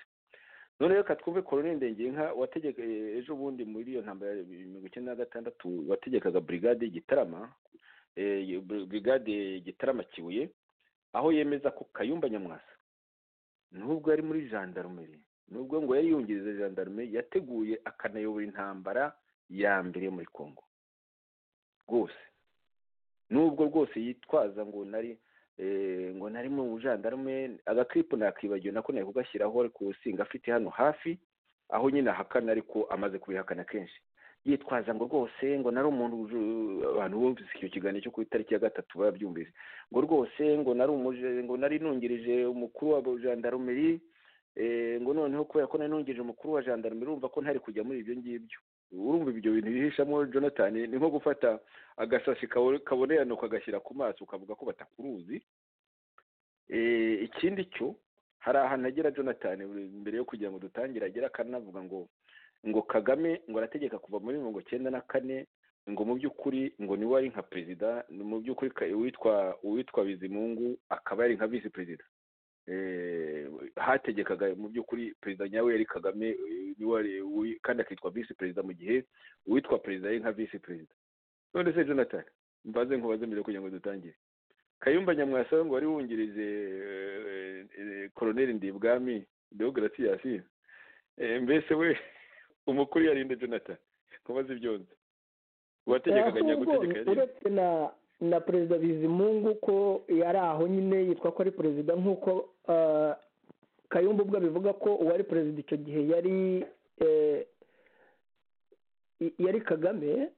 none reka twumve koroneli ndengenka wategeka ejo bundi muri iyo ntambara ya mirongo icyenda na gatandatu wategekaga burigade gitarama burigade gitarama kibuye aho yemeza ko kayumba nyamwasa nubwo yari muri jandarumeri nubwo ngo yari yungiriza jandarumeri yateguye akanayobora intambara ya mbere muri congo rwose nubwo rwose yitwaza ngo nari ngo nari mu bujandarume agakiripo nakibagiwe nako nari kugashyiraho ariko usinga afite hano hafi aho nyine ahakana ariko amaze kubihakana kenshi yitwaza ngo rwose ngo nari umuntu abantu bumvise icyo kiganiro cyo ku itariki ya gatatu babyumvise ngo rwose ngo nari ngo nari nungirije umukuru wa jandarumeri ngo noneho kubera ko nari nungirije umukuru wa jandarumeri urumva ko ntari kujya muri ibyo ngibyo urumva ibyo bintu bihishamo jonathan ni nko gufata agasashi kabonerana ukagashyira ku maso ukavuga ko batakuruzi ikindi cyo hari ahantu agera jonathan mbere yo kugira ngo dutangire agera akanavuga ngo ngo kagame ngo arategeka kuva muri mirongo icyenda na kane ngo mu by'ukuri ngo niwe wari nka perezida mu by'ukuri uwitwa uwitwa bizimungu akaba yari nka visi perezida hategekaga mu by'ukuri perezida nyawe yari kagame kandi akitwa visi perezida mu gihe uwitwa perezida yari nka visi perezida none se jonathan mbaze nkubaze mbere kugira ngo dutangire kayumba nyamwasa ngo wari wungirije koroneri ndibwami deogratias mbese we umukuru yarinde jonathan nkubaze ibyonze uwategekaga nyagutegeka uretse na na perezida bizimungu ko yari aho nyine yitwa ko ari perezida nk'uko kayumba ubwo abivuga ko uwari perezida icyo gihe yari yari kagame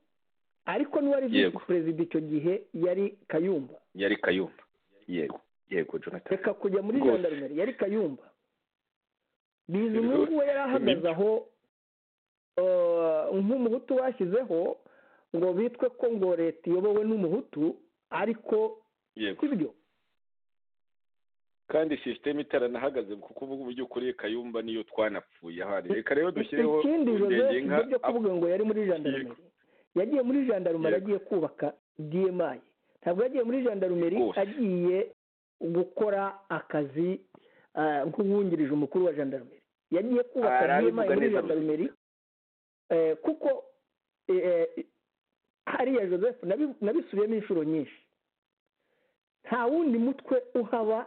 ariko n'uwari visi perezida icyo gihe yari kayumba yari kayumba yego yego jonathan reka kujya muri jandarumeri yari kayumba bizimungu we yari ahagaze aho nk'umuhutu bashyizeho ngo bitwe ko ngo leta iyobowe n'umuhutu ariko sibyo kandi sisiteme itaranahagaze kuko ubu ngubu by'ukuri kayumba niyo twanapfuye ahari reka rero dushyireho ikindi joseph byo kuvuga ngo yari muri jandarumeri yagiye muri jandarumeri agiye kubaka dmayi ntabwo yagiye muri jandarumeri agiye gukora akazi nk'uwungirije umukuru wa jandarumeri yagiye kubaka dmayi muri jandarumeri kuko hariya joseph nabisubiyemo inshuro nyinshi nta wundi mutwe uhaba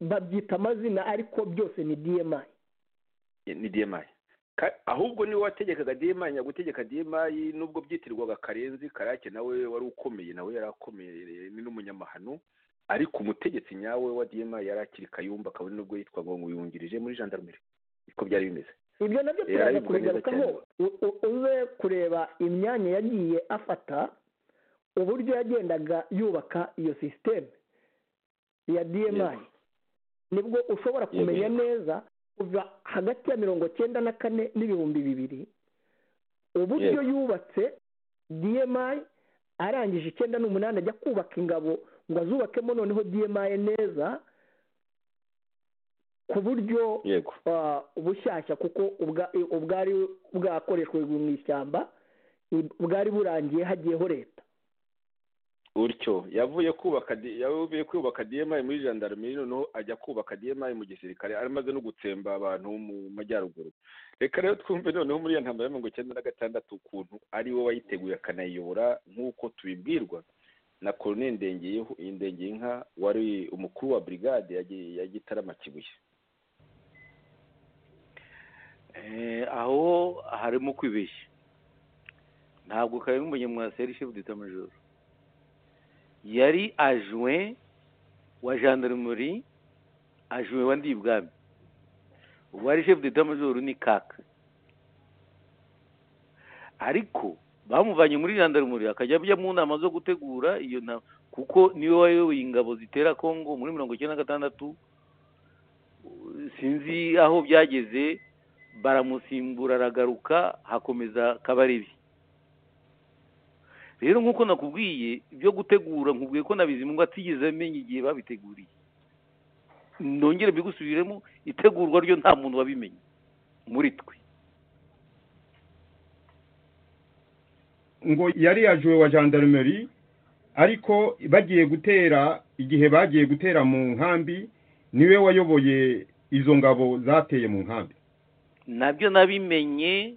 babyita amazina ariko byose ni dmayi ni dmayi ahubwo niwe wategekaga dmayi nyagutegeka dmayi nubwo byitirwaga karenzi karake nawe wari ukomeye nawe yari akomeye ni n'umunyamahano ariko umutegetsi nyawe wa dmayi yari akiri kayumba kabone nubwo yitwaga ngo yungirije muri jandarumeri niko byari bimeze ibyo nabyo turaza kubigarukaho uze kureba imyanya yagiye afata uburyo yagendaga yubaka iyo sisiteme ya dma nibwo ushobora kumenya neza kuva hagati ya mirongo cyenda na kane n'ibihumbi bibiri uburyo yubatse dmi arangije icyenda n'umunani ajya kubaka ingabo ngo azubakemo noneho dmi neza ku buryo yego ah, bushyashya kuko ubwa- ubwari bwakoreshwe mu ishyamba bwari burangiye hagiyeho leta gutyo yavuye kubaka di- yavuye kubaka dmi muri gendarmerie noneho ajya kubaka dmi mu gisirikare amaze no gutsemba abantu mu majyaruguru reka rero twumve noneho muri iyo ntambaro ya mirongo icyenda na gatandatu ukuntu ari we wayiteguye akanayiyobora nk'uko tubibwirwa na colonel Ndengeyehu- ndengeyinka wari umukuru wa brigade ya Gi- ya gitarama kibuye Eh, aho harimo kwibeshya ntabwo karenga umunyamwasi yari chef d'état major yari ajuwe wa gendarmerie ajuwe wa ndibwami uwari chef d'état major ni kaka ariko bamuvanye muri gendarmerie akajya ajya mu nama zo gutegura iyo nama kuko niwe wayoboye ingabo zitera congo muri mirongo icyenda na gatandatu sinzi aho byageze baramusimbura aragaruka hakomeza kabarebe rero nk'uko nakubwiye ibyo gutegura nkubwiye ko na bizimungu atigeze amenya igihe babiteguriye nongere mbigusubiremo itegurwa ryo nta muntu wabimenye muri twe ngo yari yajuwe wa gendarmerie ariko bagiye gutera igihe bagiye gutera mu nkambi niwe wayoboye izo ngabo zateye mu nkambi nabyo nabimenye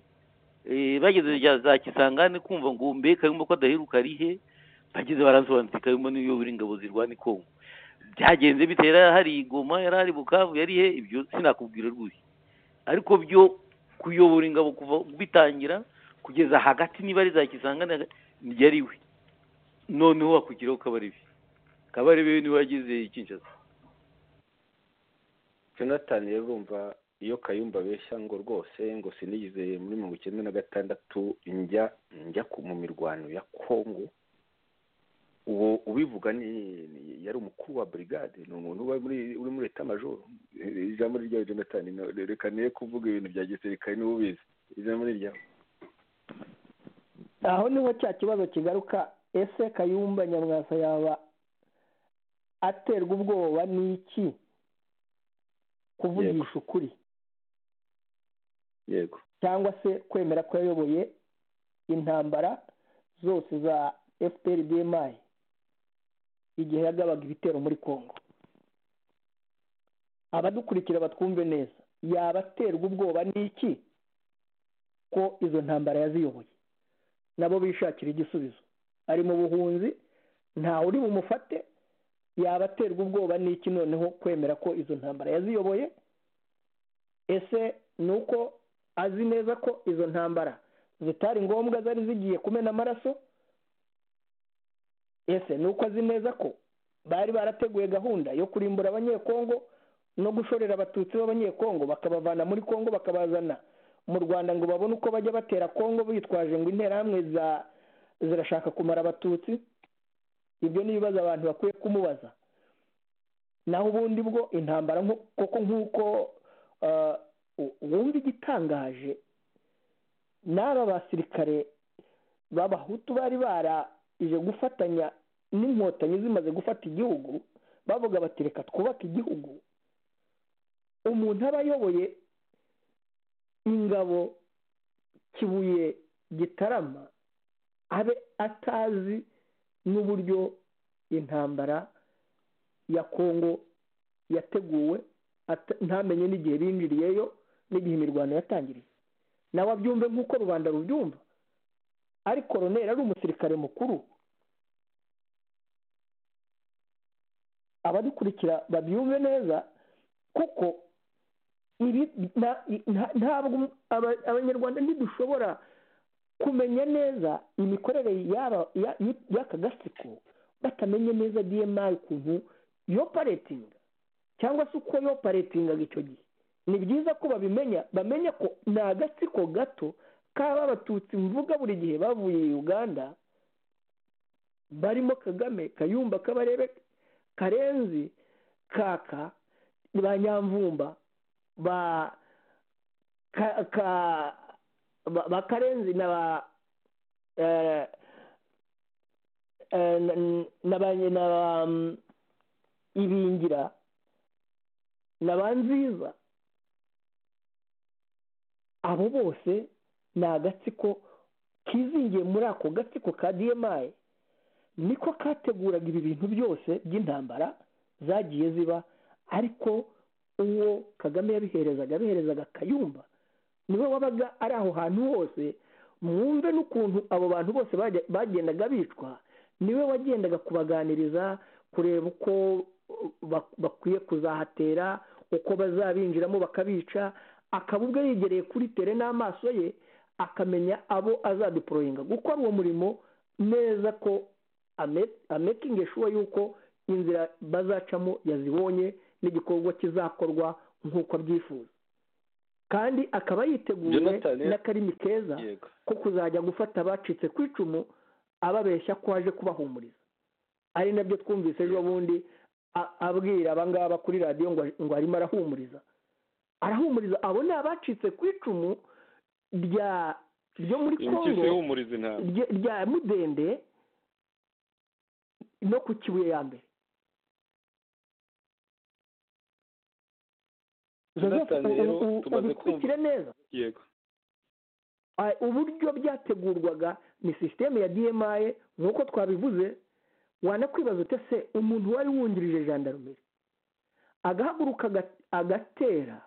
eh, bageze rya- za kisangani kumva ngo mbe kayumba ko adaheruka arihe bageze baransobanutse kayumba niwe uyobora ingabo zirwana i kongo byagenze bite yari hari i goma yari hari i bukavu yari he ibyo sinakubwira rwose ariko byo kuyobora ingabo kuva bitangira kugeza hagati niba ari za kisangani hagati, niryo ari we noneho hakurikiraho kabarebe kabarebe we niwe wagize ikinshasa jonathan rero urumva iyo kayumba abeshya ngo rwose ngo sinigize muri mirongo icyenda na gatandatu njya njya ku- mu mirwano ya kongo uwo ubivuga ni ni- yari umukuru wa brigade ni umuntu uba muri uri muri leta majoro ijambo rya jonathan no- reka niyo kuvuga ibintu bya gisirikare niwe ubizi ijambo ni iryawe aho niho cya kibazo kigaruka ese kayumba nyamwasa yaba aterwa ubwoba n'iki kuvugisha ukuri yego cyangwa se kwemera ko yayoboye intambara zose za fpr dmi igihe yagabaga ibitero muri congo abadukurikira batwumve neza yaba aterwa ubwoba n'iki ko izo ntambara yaziyoboye nabo bishakira igisubizo ari mu buhunzi ntawe uri bumufate yaba aterwa ubwoba n'iki noneho kwemera ko izo ntambara yaziyoboye ese ni uko azi neza ko izo ntambara zitari ngombwa zari zigiye kumena amaraso ese ni uko azi neza ko bari barateguye gahunda yo kurimbura abanyekongo no gushorera abatutsi b'abanyekongo bakabavana muri kongo bakabazana mu rwanda ngo babone uko bajya batera kongo bitwaje ngo interahamwe za zirashaka kumara abatutsi ibyo ni ibibazo abantu bakwiye kumubaza naho ubundi bwo intambara nko- koko nk'uko ah, u- wumva igitangaje n'aba basirikare b'abahutu bari barije gufatanya n'inkotanyi zimaze gufata igihugu bavuga bati reka twubake igihugu umuntu aba ayoboye ingabo kibuye gitarama abe atazi n'uburyo intambara ya kongo yateguwe ata- ntamenye n'igihe binjiriyeyo n'igihe imirwano yatangiriye nawe abyumve nk'uko rubanda rubyumva ari koroneri ari umusirikare mukuru abadukurikira babyumve neza kuko ibi nta- nta- ntabwo aba- abanyarwanda ntidushobora kumenya neza imikorere y'aba- ya- y- y'aka gatsiko batamenye neza dmi ukuntu yo paretinga cyangwa se uko yo paretingaga icyo gihe ni byiza ko babimenya bamenya ko ni agatsiko gato kaba abatutsi mvuga buri gihe bavuye i uganda barimo kagame kayumba kabarebe karenzi kaka ba nyamvumba ba ka ka ba- ba karenzi na ba eh, eh, n- na ba na ba mm, ibingira na ba nziza abo bose ni agatsiko kizingiye muri ako gatsiko ka dmi niko kateguraga ibi bintu byose by'intambara zagiye ziba ariko uwo kagame yabiherezaga abiherezaga kayumba niwe wabaga ari aho hantu hose mwumve n'ukuntu abo bantu bose bajya- bagendaga bicwa niwe wagendaga kubaganiriza kureba uko bak- bakwiye kuzahatera uko bazabinjiramo bakabica akaba ubwo yegereye kuri tere n'amaso ye akamenya abo azaduporoyinga gukora uwo murimo neza ko ame- amekinge shuwa yuko inzira bazacamo yazibonye n'igikorwa kizakorwa nk'uko abyifuza kandi akaba yiteguye Jonathan, n'akarimi keza yego ko kuzajya gufata abacitse ku icumu ababeshya ko aje kubahumuriza ari nabyo twumvise ejo bundi a- abwira abangaba kuri radiyo ngo ngo arimo arahumuriza arahumuriza abo ni abacitse ku icumu rya ryo muri impyisi kongo ihumuriza intama rye- rya mudende no ku kibuye ya mbere Joseph, Jonathan, u- rero u- u- tumaze ubikurikire neza yego Ah, uburyo byategurwaga ni sisiteme ya dmi nk'uko twabivuze wanakwibaza ute se umuntu wari wungirije jandarumeri agahaguruka aga- agatera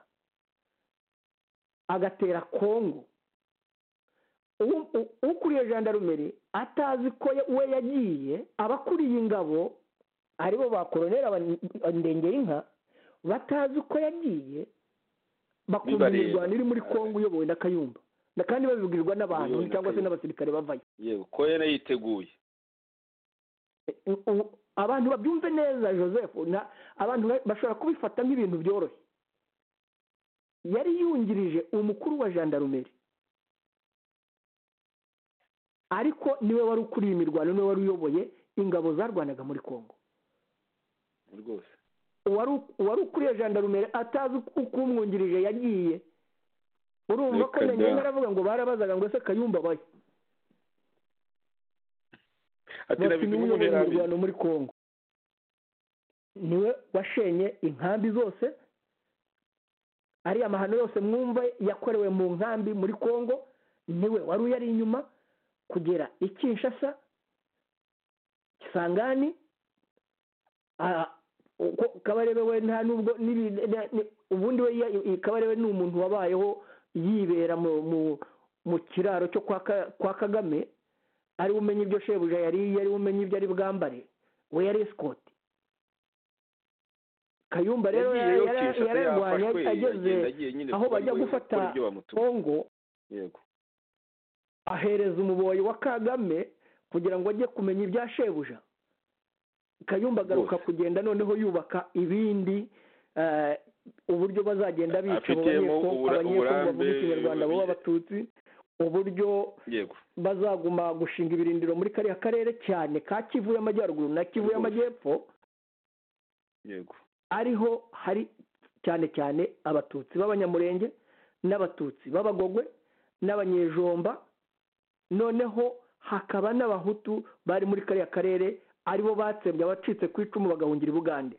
agatera kongo U- u- ukuriye jandarumeri atazi ko ye- we yagiye abakuriye ingabo aribo ba koronera ndengeyinka batazi ko yagiye bakumva Bibareba. imirwano iri muri kongo uyobowe na kayumba na kandi babibwirwa n'abantu Uyobowe na cyangwa se Kayumba. n'abasirikare bavayo yego ko yari yiteguye U- u- abantu babyumve neza joseph na- abantu ba- bashobora kubifata nk'ibintu byoroshye yari yungirije umukuru wa jandarumeri ariko niwe wari ukuriye imirwano niwe wari uyoboye ingabo zarwanaga muri kongo rwose uwari uwari ukuriye jandarumeri atazi uko umwungirije yagiye urumva ko Reka nanyuma da. aravuga ngo barabazaga ngo ese kayumba bayo ati na bafite bidumu uyoboye munerabi imirwano muri kongo niwe washenye inkambi zose ariya mahano yose mwumva yakorewe mu nkambi muri kongo niwe wari uyari inyuma kugera i kinshasa kisangani ah, uko kabarebe we nta nubwo n'ibi- na- ni- ubundi we ya- i- kabarebe ni umuntu wabayeho yibera mu mu- mu kiraro cyo kwa Ka- kwa kagame ari umenye ibyo shebuja yariye ari umenye ibyo ari bwambare we yari esikoti kayumba rero yagiyeyo yara- kinshasa yararwanye yafashwe ageze agenda agiye nyine aho bajya kuko gufata gukora ibyo bamutumye kongo yego ahereza umuboyi wa kagame kugira ngo ajye kumenya ibya shebuja kayumba agaruka Rwose. kugenda noneho yubaka ibindi eh, uburyo bazagenda bica abo Afitemo banyeko- ubura- abanyekongo bavuga uburambe- ikinyarwanda bo b'abatutsi uburyo yego bazaguma gushinga ibirindiro muri kariya karere cyane ka kivu y'amajyaruguru na kivu y'amajyepfo yego ariho hari cyane cyane abatutsi b'abanyamurenge n'abatutsi b'abagogwe n'abanyejomba noneho hakaba n'abahutu bari muri kariya karere aribo batsembye abacitse ku icumu bagahungira i bugande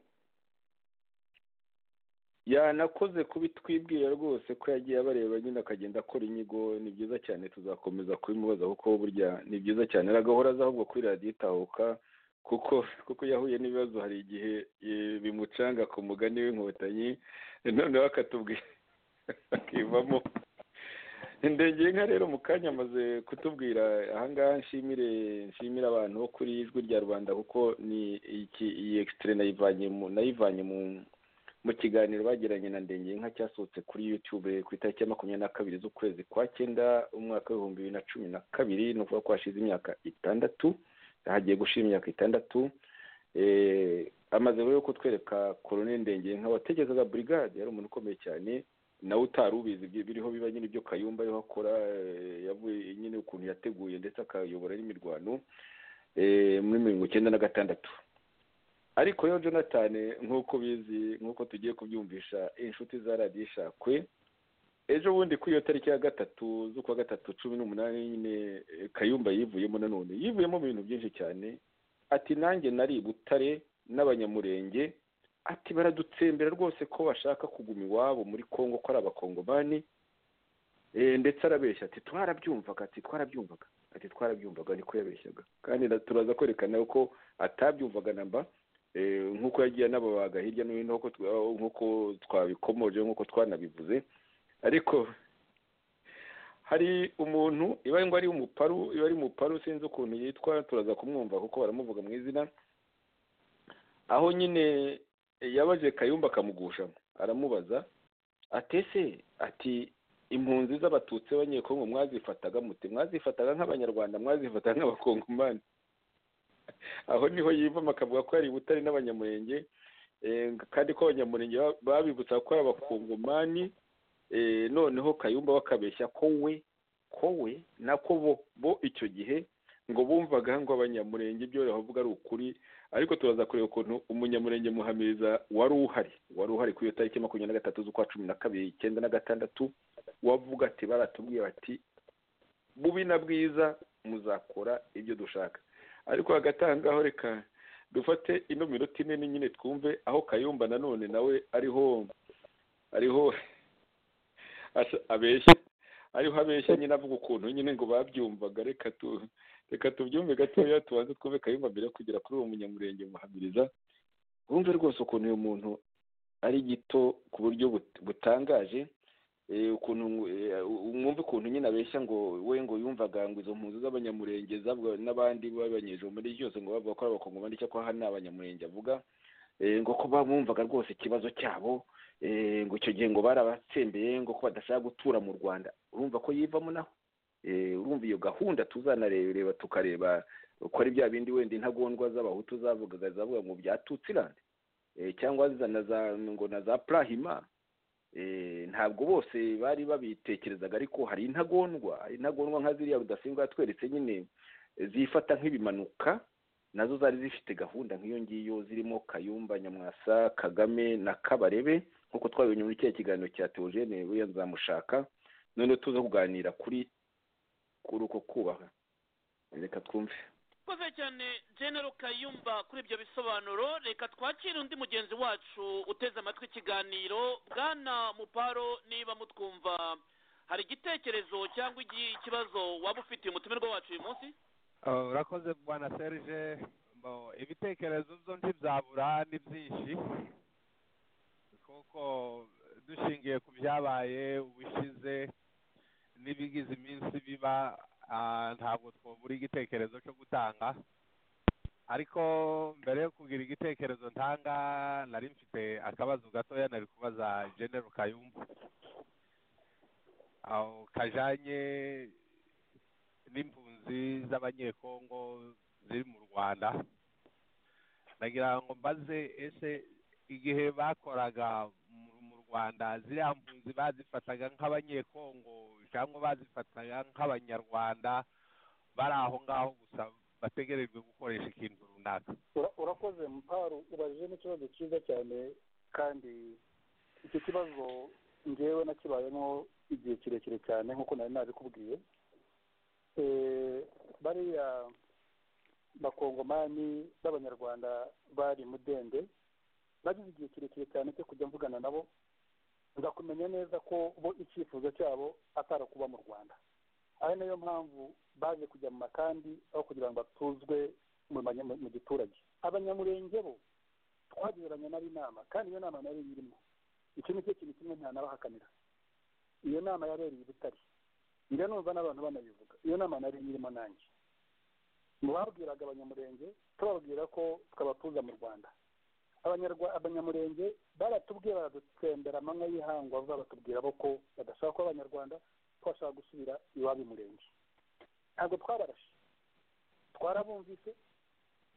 yanakoze kubitwibwira rwose ko yagiye abareba nyine akagenda akora inyigo ni byiza cyane tuzakomeza kubimubaza kuko burya ni byiza cyane aragahora aza ahubwo kuri radiyo itahuka kuko kuko iyo ahuye n'ibibazo hari igihe eh, bimucanga ku mugani w'inkotanyi noneho akatubwira akivamo ndengeye nka rero mu kanya amaze kutubwira ahangaha nshimire nshimire abantu bo kuri ijwi rya rubanda kuko ni iki iyi ekisitire nayivanye mu nayivanye mu mu kiganiro bagiranye na ndengeye nka cyasohotse kuri yutube ku itariki ya makumyabiri na kabiri z'ukwezi kwa cyenda umwaka w'ibihumbi bibiri na cumi na kabiri ni ukuvuga ko hashize imyaka itandatu hagiye gushira imyaka itandatu Eh, amaze rero kutwereka koroneli ndengeye nka watekerezaga burigade yari umuntu ukomeye cyane nawe utari ubizi ibyo biriho biba nyine ibyo kayumba ariho akora eh, yavuye nyine ukuntu yateguye ndetse akayobora n'imirwano eh, muri mirongo icyenda na gatandatu ariko yo jonathan nk'uko ubizi nk'uko tugiye kubyumvisha inshuti za radiyo ishakwe ejo bundi kuri iyo tariki ya gatatu z'ukwa gatatu cumi n'umunani nyine kayumba yivuyemo nanone yivuyemo mu bintu byinshi cyane ati nanjye nari i butare n'abanyamurenge ati baradutsembera rwose ko bashaka kuguma iwabo muri congo ko ari abakongomani ndetse arabeshya ati twarabyumvaga ati twarabyumvaga ati twarabyumvaga niko yabeshyaga kandi turaza kwerekana ko atabyumvaga namba nk'uko yagiye anababaga hirya no hino nk'uko twabikomoje nk'uko twanabivuze ariko hari umuntu iba ngo ari umuparu iba ari umuparu sinzi ukuntu yitwa turaza kumwumva kuko baramuvuga mu izina aho nyine yabaje kayumba akamugushamo aramubaza atese ati impunzi z'abatutsi b'abanyekongo mwazifataga muti mwazifataga nk'abanyarwanda mwazifataga nk'abakongomani aho niho yivamo akavuga ko yari butare n'abanyamurenge kandi ko abanyamurenge babibutsa ko ari abakongomani noneho kayumba bakabeshya ko we ko we nako bo bo icyo gihe ngo bumvaga ngo abanyamurenge ibyo bavuga ari ukuri ariko turaza kureba ukuntu umunyamurenge muhamiriza wari uhari wari uhari kuri iyo tariki makumyabiri na gatatu z'ukwa cumi na kabiri icyenda na gatandatu wavuga ati baratubwiye bati bubi na bwiza muzakora ibyo dushaka ariko hagatangaho reka dufate ino minota ine nyine twumve aho kayumba nanone nawe ariho ariho abeshya ariho abeshya nyine avuga ukuntu nyine ngo babyumvaga reka tu reka tubyumve gatoya tubanze twumve kayumba mbere kugera kuri uwo munyamurenge muhamiriza wumve rwose ukuntu uyu muntu ari gito ku buryo butangaje ukuntu mwumve ukuntu nyine abeshya ngo we ngo yumvaga ngo izo mpunzi z'abanyamurenge n'abandi babanyije muri byose ngo bavuga ko ari abakongomani cyangwa aha ni abanyamurenge avuga ngo ko bamwumvaga rwose ikibazo cyabo ngo icyo gihe ngo barabatsembeye ngo ko badashaka gutura mu rwanda urumva ko yivamo naho urumva iyo gahunda tuzanarebera tukareba uko ari bya bindi wenda intagondwa z'abahutu zavugaga zavuga ngo byatutsirande cyangwa ngo na za purahima ntabwo bose bari babitekerezaga ariko hari intagondwa intagondwa nka ziriya rudasingwa yatweretse nyine zifata nk'ibimanuka nazo zari zifite gahunda nk'iyo ngiyo zirimo kayumba nyamwasa kagame na kabarebe nk'uko twabibonye muri kiriya kiganiro cya teogene we nzamushaka noneho tuza kuganira kuri kuri uko kubaha reka twumve koze cyane genero kayumba kuri ibyo bisobanuro reka twakire undi mugenzi wacu uteze amatwi ikiganiro bwana muparo niba mutwumva hari igitekerezo cyangwa ikibazo waba ufitiye umutumirwa wacu uyu munsi urakoze bwana serge ibitekerezo byo ntibyabura ni byinshi kuko dushingiye ku byabaye ubushize n'ibigize iminsi biba ntabwo twabura igitekerezo cyo gutanga ariko mbere yo kugira igitekerezo ntanga nari mfite akabazo gatoya nari kubaza genero kayumba kajyanye n'impunzi z'abanyekongo ziri mu rwanda nagira ngo mbaze ese igihe bakoraga mu rwanda ziriya mpunzi bazifataga nk'abanyekongo cyangwa bazifataga nk'abanyarwanda bari aho ngaho gusa bategerejwe gukoresha ikintu runaka urakoze mparu ubajije n'ikibazo cyiza cyane kandi icyo kibazo ngewe nakibayemo igihe kirekire cyane nk'uko nari nabikubwiye bariya bakongomani b'abanyarwanda bari mudende nagize igihe kirekire cyane cyo kujya mvugana nabo ndakumenya neza ko bo icyifuzo cyabo atari kuba mu rwanda ari nayo mpamvu baje kujya mu makambi aho kugira ngo batuzwe mu giturage abanyamurenge bo twagereranya nabo inama kandi iyo nama nayo irimo icyo ni cyo kintu kimwe ntanabahakanira iyo nama yabereye i butare njya numva n'abantu banabivuga iyo nama nari irimo nanjye mu babwiraga abanyamurenge tubabwira ko twabatuza mu rwanda abanyamurenge baratubwiye baradutembera amanywa y'ihangwa baratubwira bo ko badashaka kuba abanyarwanda twashaka gusubira iwabo murenge ntabwo twabarashe twarabumvise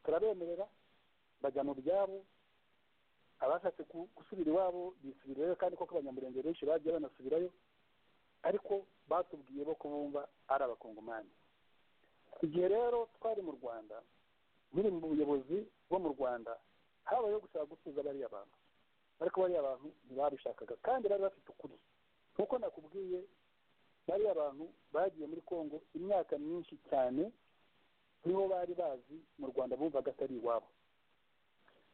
turabemerera bajya mu byabo abashatse gusubira iwabo bisubirayo kandi koko abanyamurenge benshi bagiye banasubirayo ariko batubwiye bo kubumva ari abakongomani igihe rero twari mu rwanda nkiri mu buyobozi bwo mu rwanda habayeho gushaka gusubiza bariya bantu ariko bariya bantu ntibabishakaga kandi bari bafite ukuri nk'uko nakubwiye bariya bantu bagiye muri congo imyaka myinshi cyane niho bari bazi mu rwanda bumvaga atari iwabo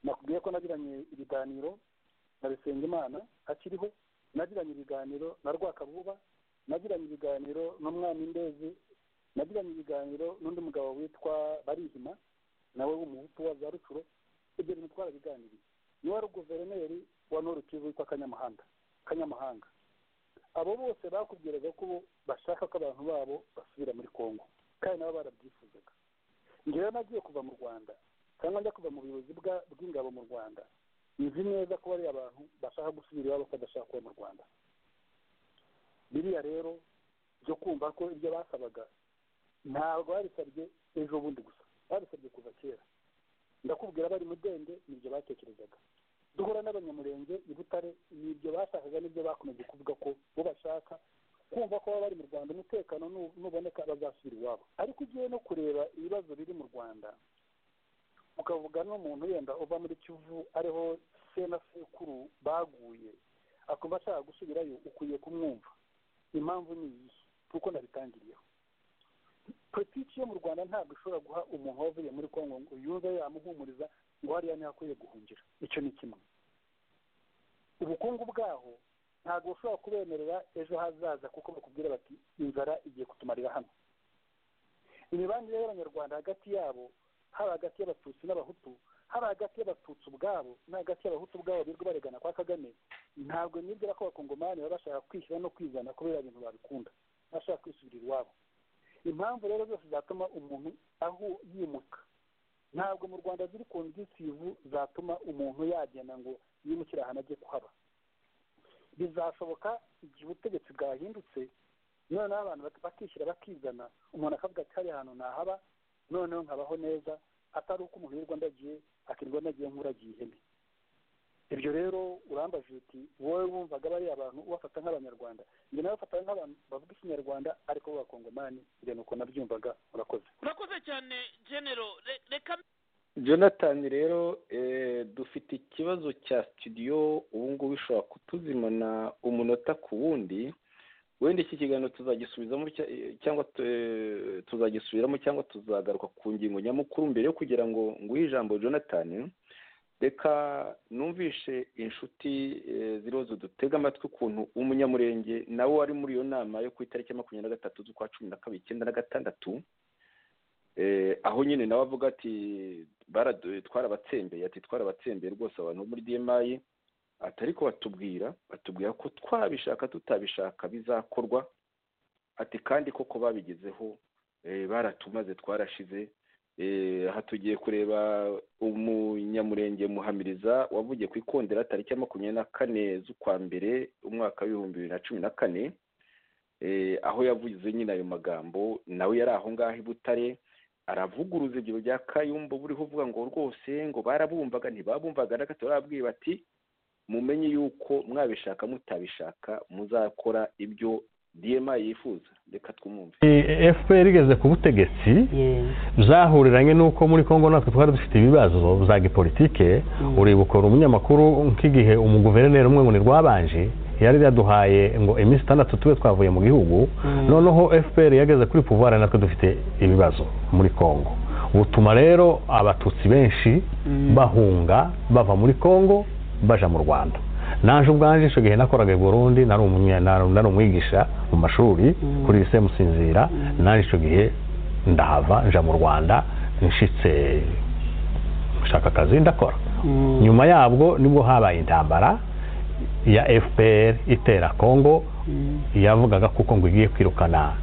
nakubwiye ko nagiranye ibiganiro na bisengimana akiriho nagiranye ibiganiro na rwakabuba nagiranye ibiganiro n'umwana indezi nagiranye ibiganiro n'undi mugabo witwa barihima nawe w'umuhutu wa za rucuro ibyo bintu twarabiganiriye niwe wari guverineri wa norukivu witwa kanyamahanga kanyamahanga abo bose bakubwiraga ko bashaka ko abantu babo basubira muri congo kandi nabo barabyifuzaga ngewe nagiye kuva mu rwanda cyangwa njya kuva mu buyobozi bw'ingabo mu rwanda nzi neza ko bariya abantu bashaka gusubira iwabo ko badashaka kuba mu rwanda biriya rero byo kumva ko ibyo basabaga ntabwo babisabye ejo bundi gusa babisabye kuva kera ndakubwira bari mudende nibyo batekerezaga duhura n'abanyamurenge i butare nibyo bashakaga nibyo bakomeje kuvuga ko bo bashaka kumva ko baba bari mu rwanda umutekano nuboneka bazasubira iwabo ariko ugiye no kureba ibibazo biri mu rwanda ukavuga n'umuntu wenda uva muri kivu ariho se na sekuru baguye akumva ashaka gusubirayo ukwiye kumwumva impamvu ni iyihe kuko nabitangiriyeho politiki yo mu rwanda ntabwo ishobora guha umuntu wavuye muri kongo ngo yumve yamuhumuriza ngo hariya niho akwiye guhungira icyo ni kimwe ubukungu bwaho ntabwo bushobora kubemerera ejo hazaza kuko bakubwira bati inzara igiye kutumarira hano imibanire y'abanyarwanda hagati yabo haba hagati y'abatutsi n'abahutu haba hagati y'abatutsi ubwabo no hagati y'abahutu ubwabo birirwa baregana kwa kagame ntabwo nibwira ko abakongomani baba bashaka kwishyira no kwizana kubera ibintu babikunda bashaka kwisubirira iwabo impamvu rero zose zatuma umuntu aho yimuka ntabwo mu rwanda ziri ku nzitizi zatuma umuntu yagenda ngo yimukire ahantu ajye kuhaba bizashoboka igihe ubutegetsi bwahindutse noneho abantu bakishyira bakizana umuntu akavuga ati hariya hantu nahaba noneho nkabaho neza atari uko umuntu yirirwa ndagiye akirirwa ndagiye nk'uragiye ihene ibyo rero urambaje uti wowe wumvaga bariya abantu ubafata nk'abanyarwanda njye nawe bafata nk'abantu bavuga ikinyarwanda ariko b'abakongomani ibyo ni uko nabyumvaga murakoze murakoze cyane genero reka jonathan rero dufite ikibazo cya studio ubu ngubu ishobora kutuzimana umunota ku wundi wenda iki kiganiro tuzagisubizamo cyangwa tuzagisubiramo cyangwa tuzagaruka ku ngingo nyamukuru mbere yo kugira ngo nguhe ijambo jonathan reka numvishe inshuti ziriho zidutega amatwi ukuntu umunyamurenge nawe wari muri iyo nama yo ku itariki ya makumyabiri na gatatu z'ukwa cumi na kabiri icyenda na gatandatu aho nyine nawe avuga ati twarabatsembeye ati twarabatsembeye rwose abantu bo muri demayi atari ko batubwira batubwira ko twabishaka tutabishaka bizakorwa ati kandi koko babigezeho baratumaze twarashize aha tugiye kureba umunyamurenge muhamiriza wavugiye ku ikondera tariki ya makumyabiri na kane z'ukwa mbere umwaka w'ibihumbi bibiri na cumi na kane aho yavuze nyine ayo magambo nawe yari aho ngaho i butare aravuguruza ibyo bya kayumba buriho uvuga ngo rwose ngo barabumvaga ntibabumvaga na gato barababwiye bati mumenye yuko mwabishaka mutabishaka muzakora ibyo dma yifuza reka twumve fpr igeze ku butegetsi byahureranye n'uko muri congo natwe twari dufite ibibazo za gipolitike uribukora umunyamakuru nk'igihe umuguverineri umwe ngo ni rwabanje yari yaduhaye ngo iminsi itandatu tube twavuye mu gihugu noneho fpr yageze kuri pouvoir natwe dufite ibibazo muri congo butuma rero abatutsi benshi bahunga bava muri congo baja mu rwanda naje ubwanje icyo gihe nakoraga i burundi nari umwigisha mu mashuri kuri lise musinzira naje icyo gihe ndahava nja mu rwanda nshitse nshaka akazi ndakora nyuma yabwo nibwo habaye intambara ya fpr itera congo yavugaga kuko ngo igiye kwirukana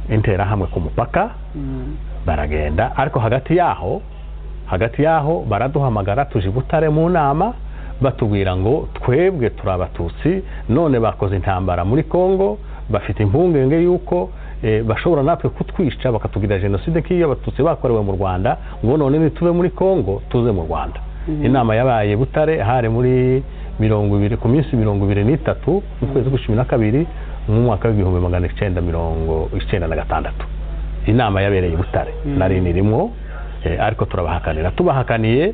interahamwe ku mupaka baragenda ariko hagati yaho hagati yaho baraduhamagara tuje butare mu nama batubwira ngo twebwe turi abatutsi none bakoze intambara muri congo bafite impungenge y'uko bashobora natwe kutwica bakatubwira jenoside nk'iyo abatutsi bakorewe mu rwanda ngo none nitube muri congo tuze mu rwanda inama yabaye butare hari muri mirongo ibiri ku minsi mirongo ibiri n'itatu mu kwezi kwa cumi na kabiri mu mwaka w'ibihumbi magana icyenda mirongo icyenda na gatandatu inama yabereye i butare nari rimwo ariko turabahakanira tubahakaniye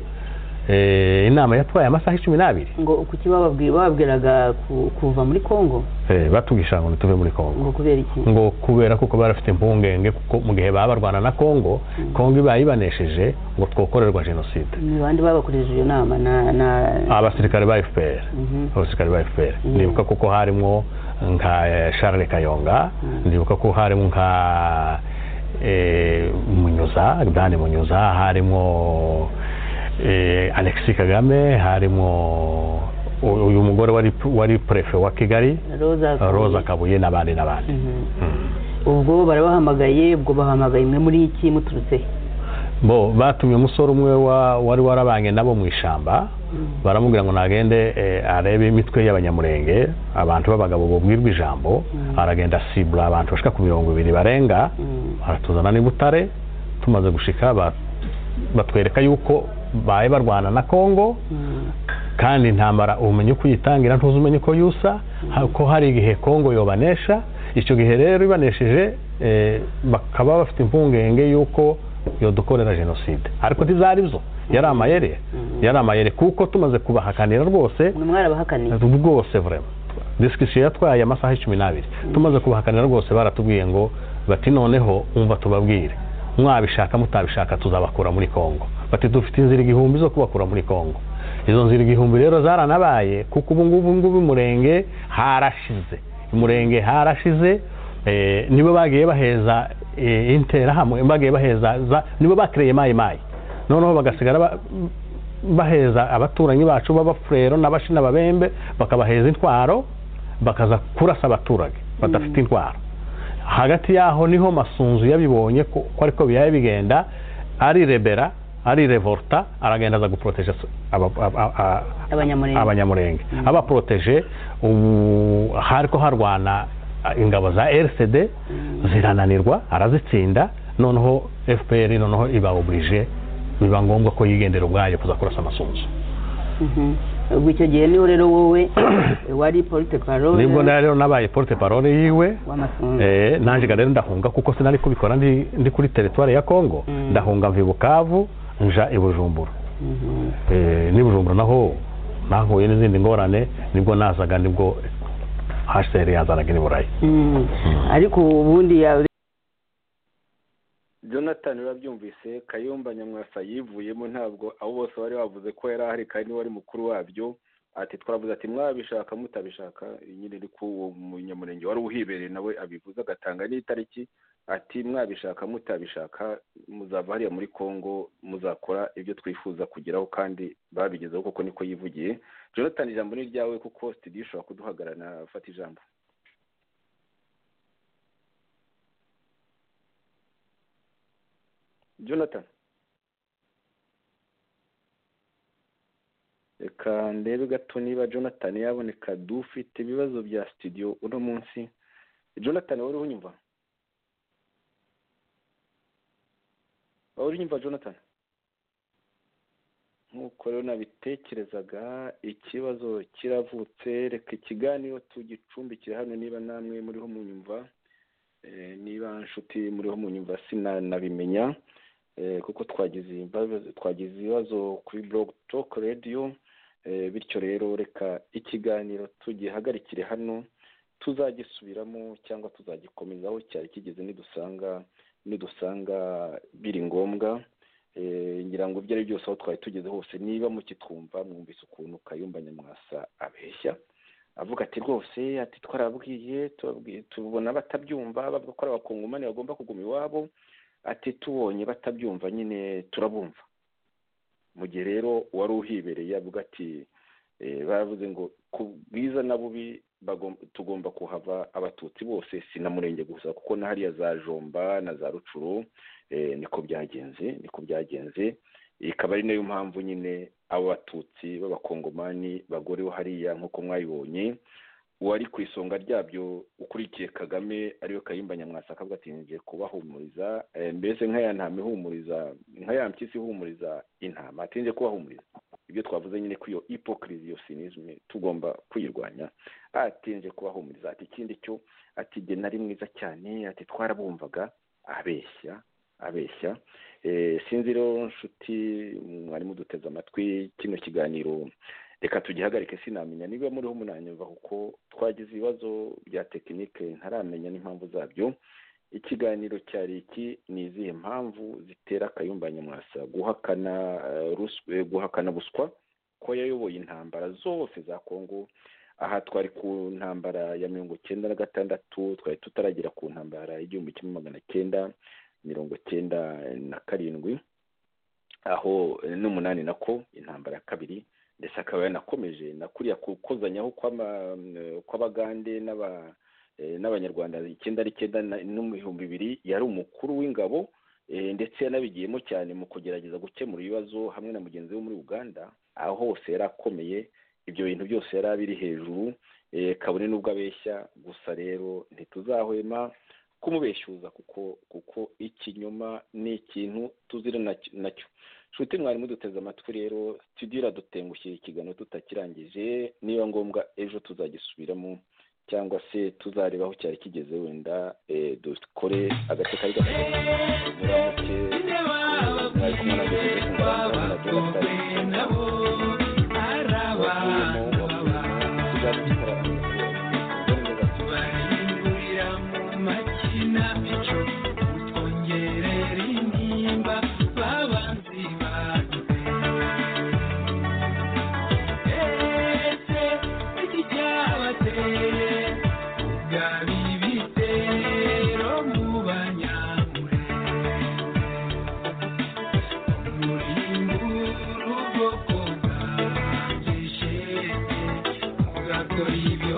eh, inama yatwaye amasaha icumi n'abiri ngo kuki bababwi- bababwiraga ku- kuva muri congo Eh, batubwira ngo ntituve muri congo ngo kubera iki ngo kubera kuko bari bafite impungenge kuko mu gihe baba barwana na congo congo ibaye ibanesheje ngo twokorerwa jenoside ni bande babakoresheje iyo nama na na abasirikare ba fpr Mhm. abasirikare ba fpr ndibuka kuko harimo nka eh, charles kayonga ndibuka ko harimo nka eh, munyuza dani munyuza harimo eh, alexis kagame harimo u- uyu mugore wari wari prefe wa kigali roza roza kabuye n'abandi n'abandi ubwo barabahamagaye ubwo bahamagaye imwe muri iki muturutse he? bo batumye umusore umwe wa- wari warabanye nabo mu ishyamba baramubwira ngo nagende eh, arebe imitwe y'abanyamurenge abantu b'abagabo babwirwa ijambo aragenda asibura abantu bashika ku mirongo ibiri barenga baratuzana n'i butare tumaze gushika ba- batwereka yuko baye barwana na kongo kandi intambara ubumenyi uko uyitangira ntuzi umenye uko yusa ha- ko hari igihe kongo yobanesha icyo gihe rero ibanesheje eh, bakaba bafite impungenge y'uko yodukorera jenoside ariko ntizari zo yari amayere yari amayere kuko tumaze kubahakanira rwose mwarabahakanira rwose vrema disikisiyo yatwaye amasaha icumi n'abiri tumaze kubahakanira rwose baratubwiye ngo bati noneho umva tubabwire mwabishaka mutabishaka tuzabakura muri kongo bati dufite inzira igihumbi zo kubakura muri kongo izo nzira igihumbi rero zaranabaye kuko ubu ngubu ngubu umurenge harashize umurenge harashize eh, nibo bagiye baheza eh, interahamwe bagiye baheza za- nibo bakereye mayi mayi noneho bagasigara ba- baheza abaturanyi bacu b'abafurero n'ababembe bakabaheza intwaro bakaza kurasa abaturage badafite intwaro hagati yaho niho masunzu yabibonye ko ko ariko biyaye bigenda arirebera arirevorta aragenda aza guproteje so- aba- aba- a- Abanyamurenge. abanyamurenge abaporoteje ubu hariko harwana a, ingabo za rcd zirananirwa arazitsinda noneho fpr noneho ibaoburije biba ngombwa ko yigendera ubwayo kuza kurasa amasunzu Mhm. ubwo icyo gihe niho rero wowe wari polite parole nibwo na- rero nabaye porte parole yiwe w'amasunzu Eh, nanjye rero ndahunga kuko sinari kubikora ndi ndi kuri teritwari ya kongo ndahunga mva i bukavu nja i bujumbura Eh, n'i bujumbura naho nahuye n'izindi ngorane nibwo nazaga nibwo hcr yazanaga i burayi Mhm. ariko ubundi ya- jonathan urabyumvise kayumba nyamwasa yivuyemo ntabwo abo bose bari bavuze ko yari ahari kandi niwe wari mukuru wabyo ati twavuze ati mwabishaka mutabishaka nyine ariko uwo munyamurenge wari uhibereye nawe abivuze agatanga n'itariki ati mwabishaka mutabishaka muzava hariya muri congo muzakora ibyo twifuza kugeraho kandi babigezeho kuko niko yivugiye jonathan ijambo ni iryawe kuko studio ishobora kuduhagarana afata ijambo jonathan reka ndebe gato niba jonathan yaboneka dufite ibibazo bya studio uno munsi jonathan wari unyumva wari unyumva jonathan nk'uko rero nabitekerezaga ikibazo kiravutse reka ikiganiro tugicumbikire hano niba namwe muriho munyumva Eh, niba nshuti muriho munyumva sinanabimenya eh, kuko twagize imbabazi- twagize ibibazo kuri blog talk radio eh, bityo rero reka ikiganiro tugihagarikire hano tuzagisubiramo cyangwa tuzagikomeza aho cyari kigeze nidusanga nidusanga biri ngombwa Eh, ngira ngo ibyo ari byose aho twari tugeze hose niba mukitwumva mwumvise ukuntu kayumba nyamwasa abeshya avuga ati rwose ati twarabwiye turabwiye tubona batabyumva bavuga ko ari abakongomani bagomba kuguma iwabo ati tubonye batabyumva nyine turabumva mu gihe rero uwari uhibereye avuga ati eh, baravuze ngo ku bwiza na bubi bagom- tugomba kuhava abatutsi bose si na murenge gusa kuko na hariya za jomba na za rucuru eh, niko byagenze niko byagenze ikaba ari nayo mpamvu nyine abo batutsi b'abakongomani bagorewe hariya nk'uko mwabibonye uwari ku isonga ryabyo ukurikiye kagame ariwe kayumba nyamwasa akavuga ati ngiye kubahumuriza eh, mbese nk'aya ntama ihumuriza nk'aya mpyisi ihumuriza intama ati ngiye kubahumuriza ibyo twavuze nyine ko iyo hypocrisy iyo cynisme tugomba kwirwanya ati ngiye kubahumuriza ati ikindi cyo ati jye nari mwiza cyane ati twarabumvaga abeshya abeshya sinzi rero nshuti mwarimu duteze amatwi kino kiganiro reka tugihagarike sinamenya niba muriho munanyumva kuko twagize ibibazo bya tekinike ntaramenya n'impamvu zabyo ikiganiro cyari iki ni izihe mpamvu zitera akayumba nyamwasa guhakana eh, rus- eh, guhakana buswa ko yayoboye intambara zose za kongo aha twari ku ntambara ya mirongo cyenda na gatandatu twari tutaragera ku ntambara y'igihumbi kimwe magana cyenda mirongo cyenda na karindwi aho eh, n'umunani nako intambara ya kabiri ndetse akaba yanakomeje na kuriya kukozanyaho kw'ama- eh, kw'abagande n'aba eh, n'abanyarwanda icyenda ari icyenda na- n'ibihumbi bibiri yari umukuru w'ingabo eh, ndetse yanabigiyemo cyane mu kugerageza gukemura ibibazo hamwe na mugenzi we muri uganda aho hose yari akomeye ibyo bintu byose yari abiri hejuru eh, kabone n'ubwo abeshya gusa rero ntituzahwema kumubeshyuza kuko kuko ikinyoma ni ikintu tuzira nac- nacyo nshuti mwarimu duteze amatwi rero studio iradutengushye ikiganiro tutakirangije niba ngombwa ejo tuzagisubiramo cyangwa se tuzareba aho cyari kigeze wenda eh, dukore agace kari gato muramuke eh, mwari kumwe na Joseph Ngororano na Jonathan Thank you.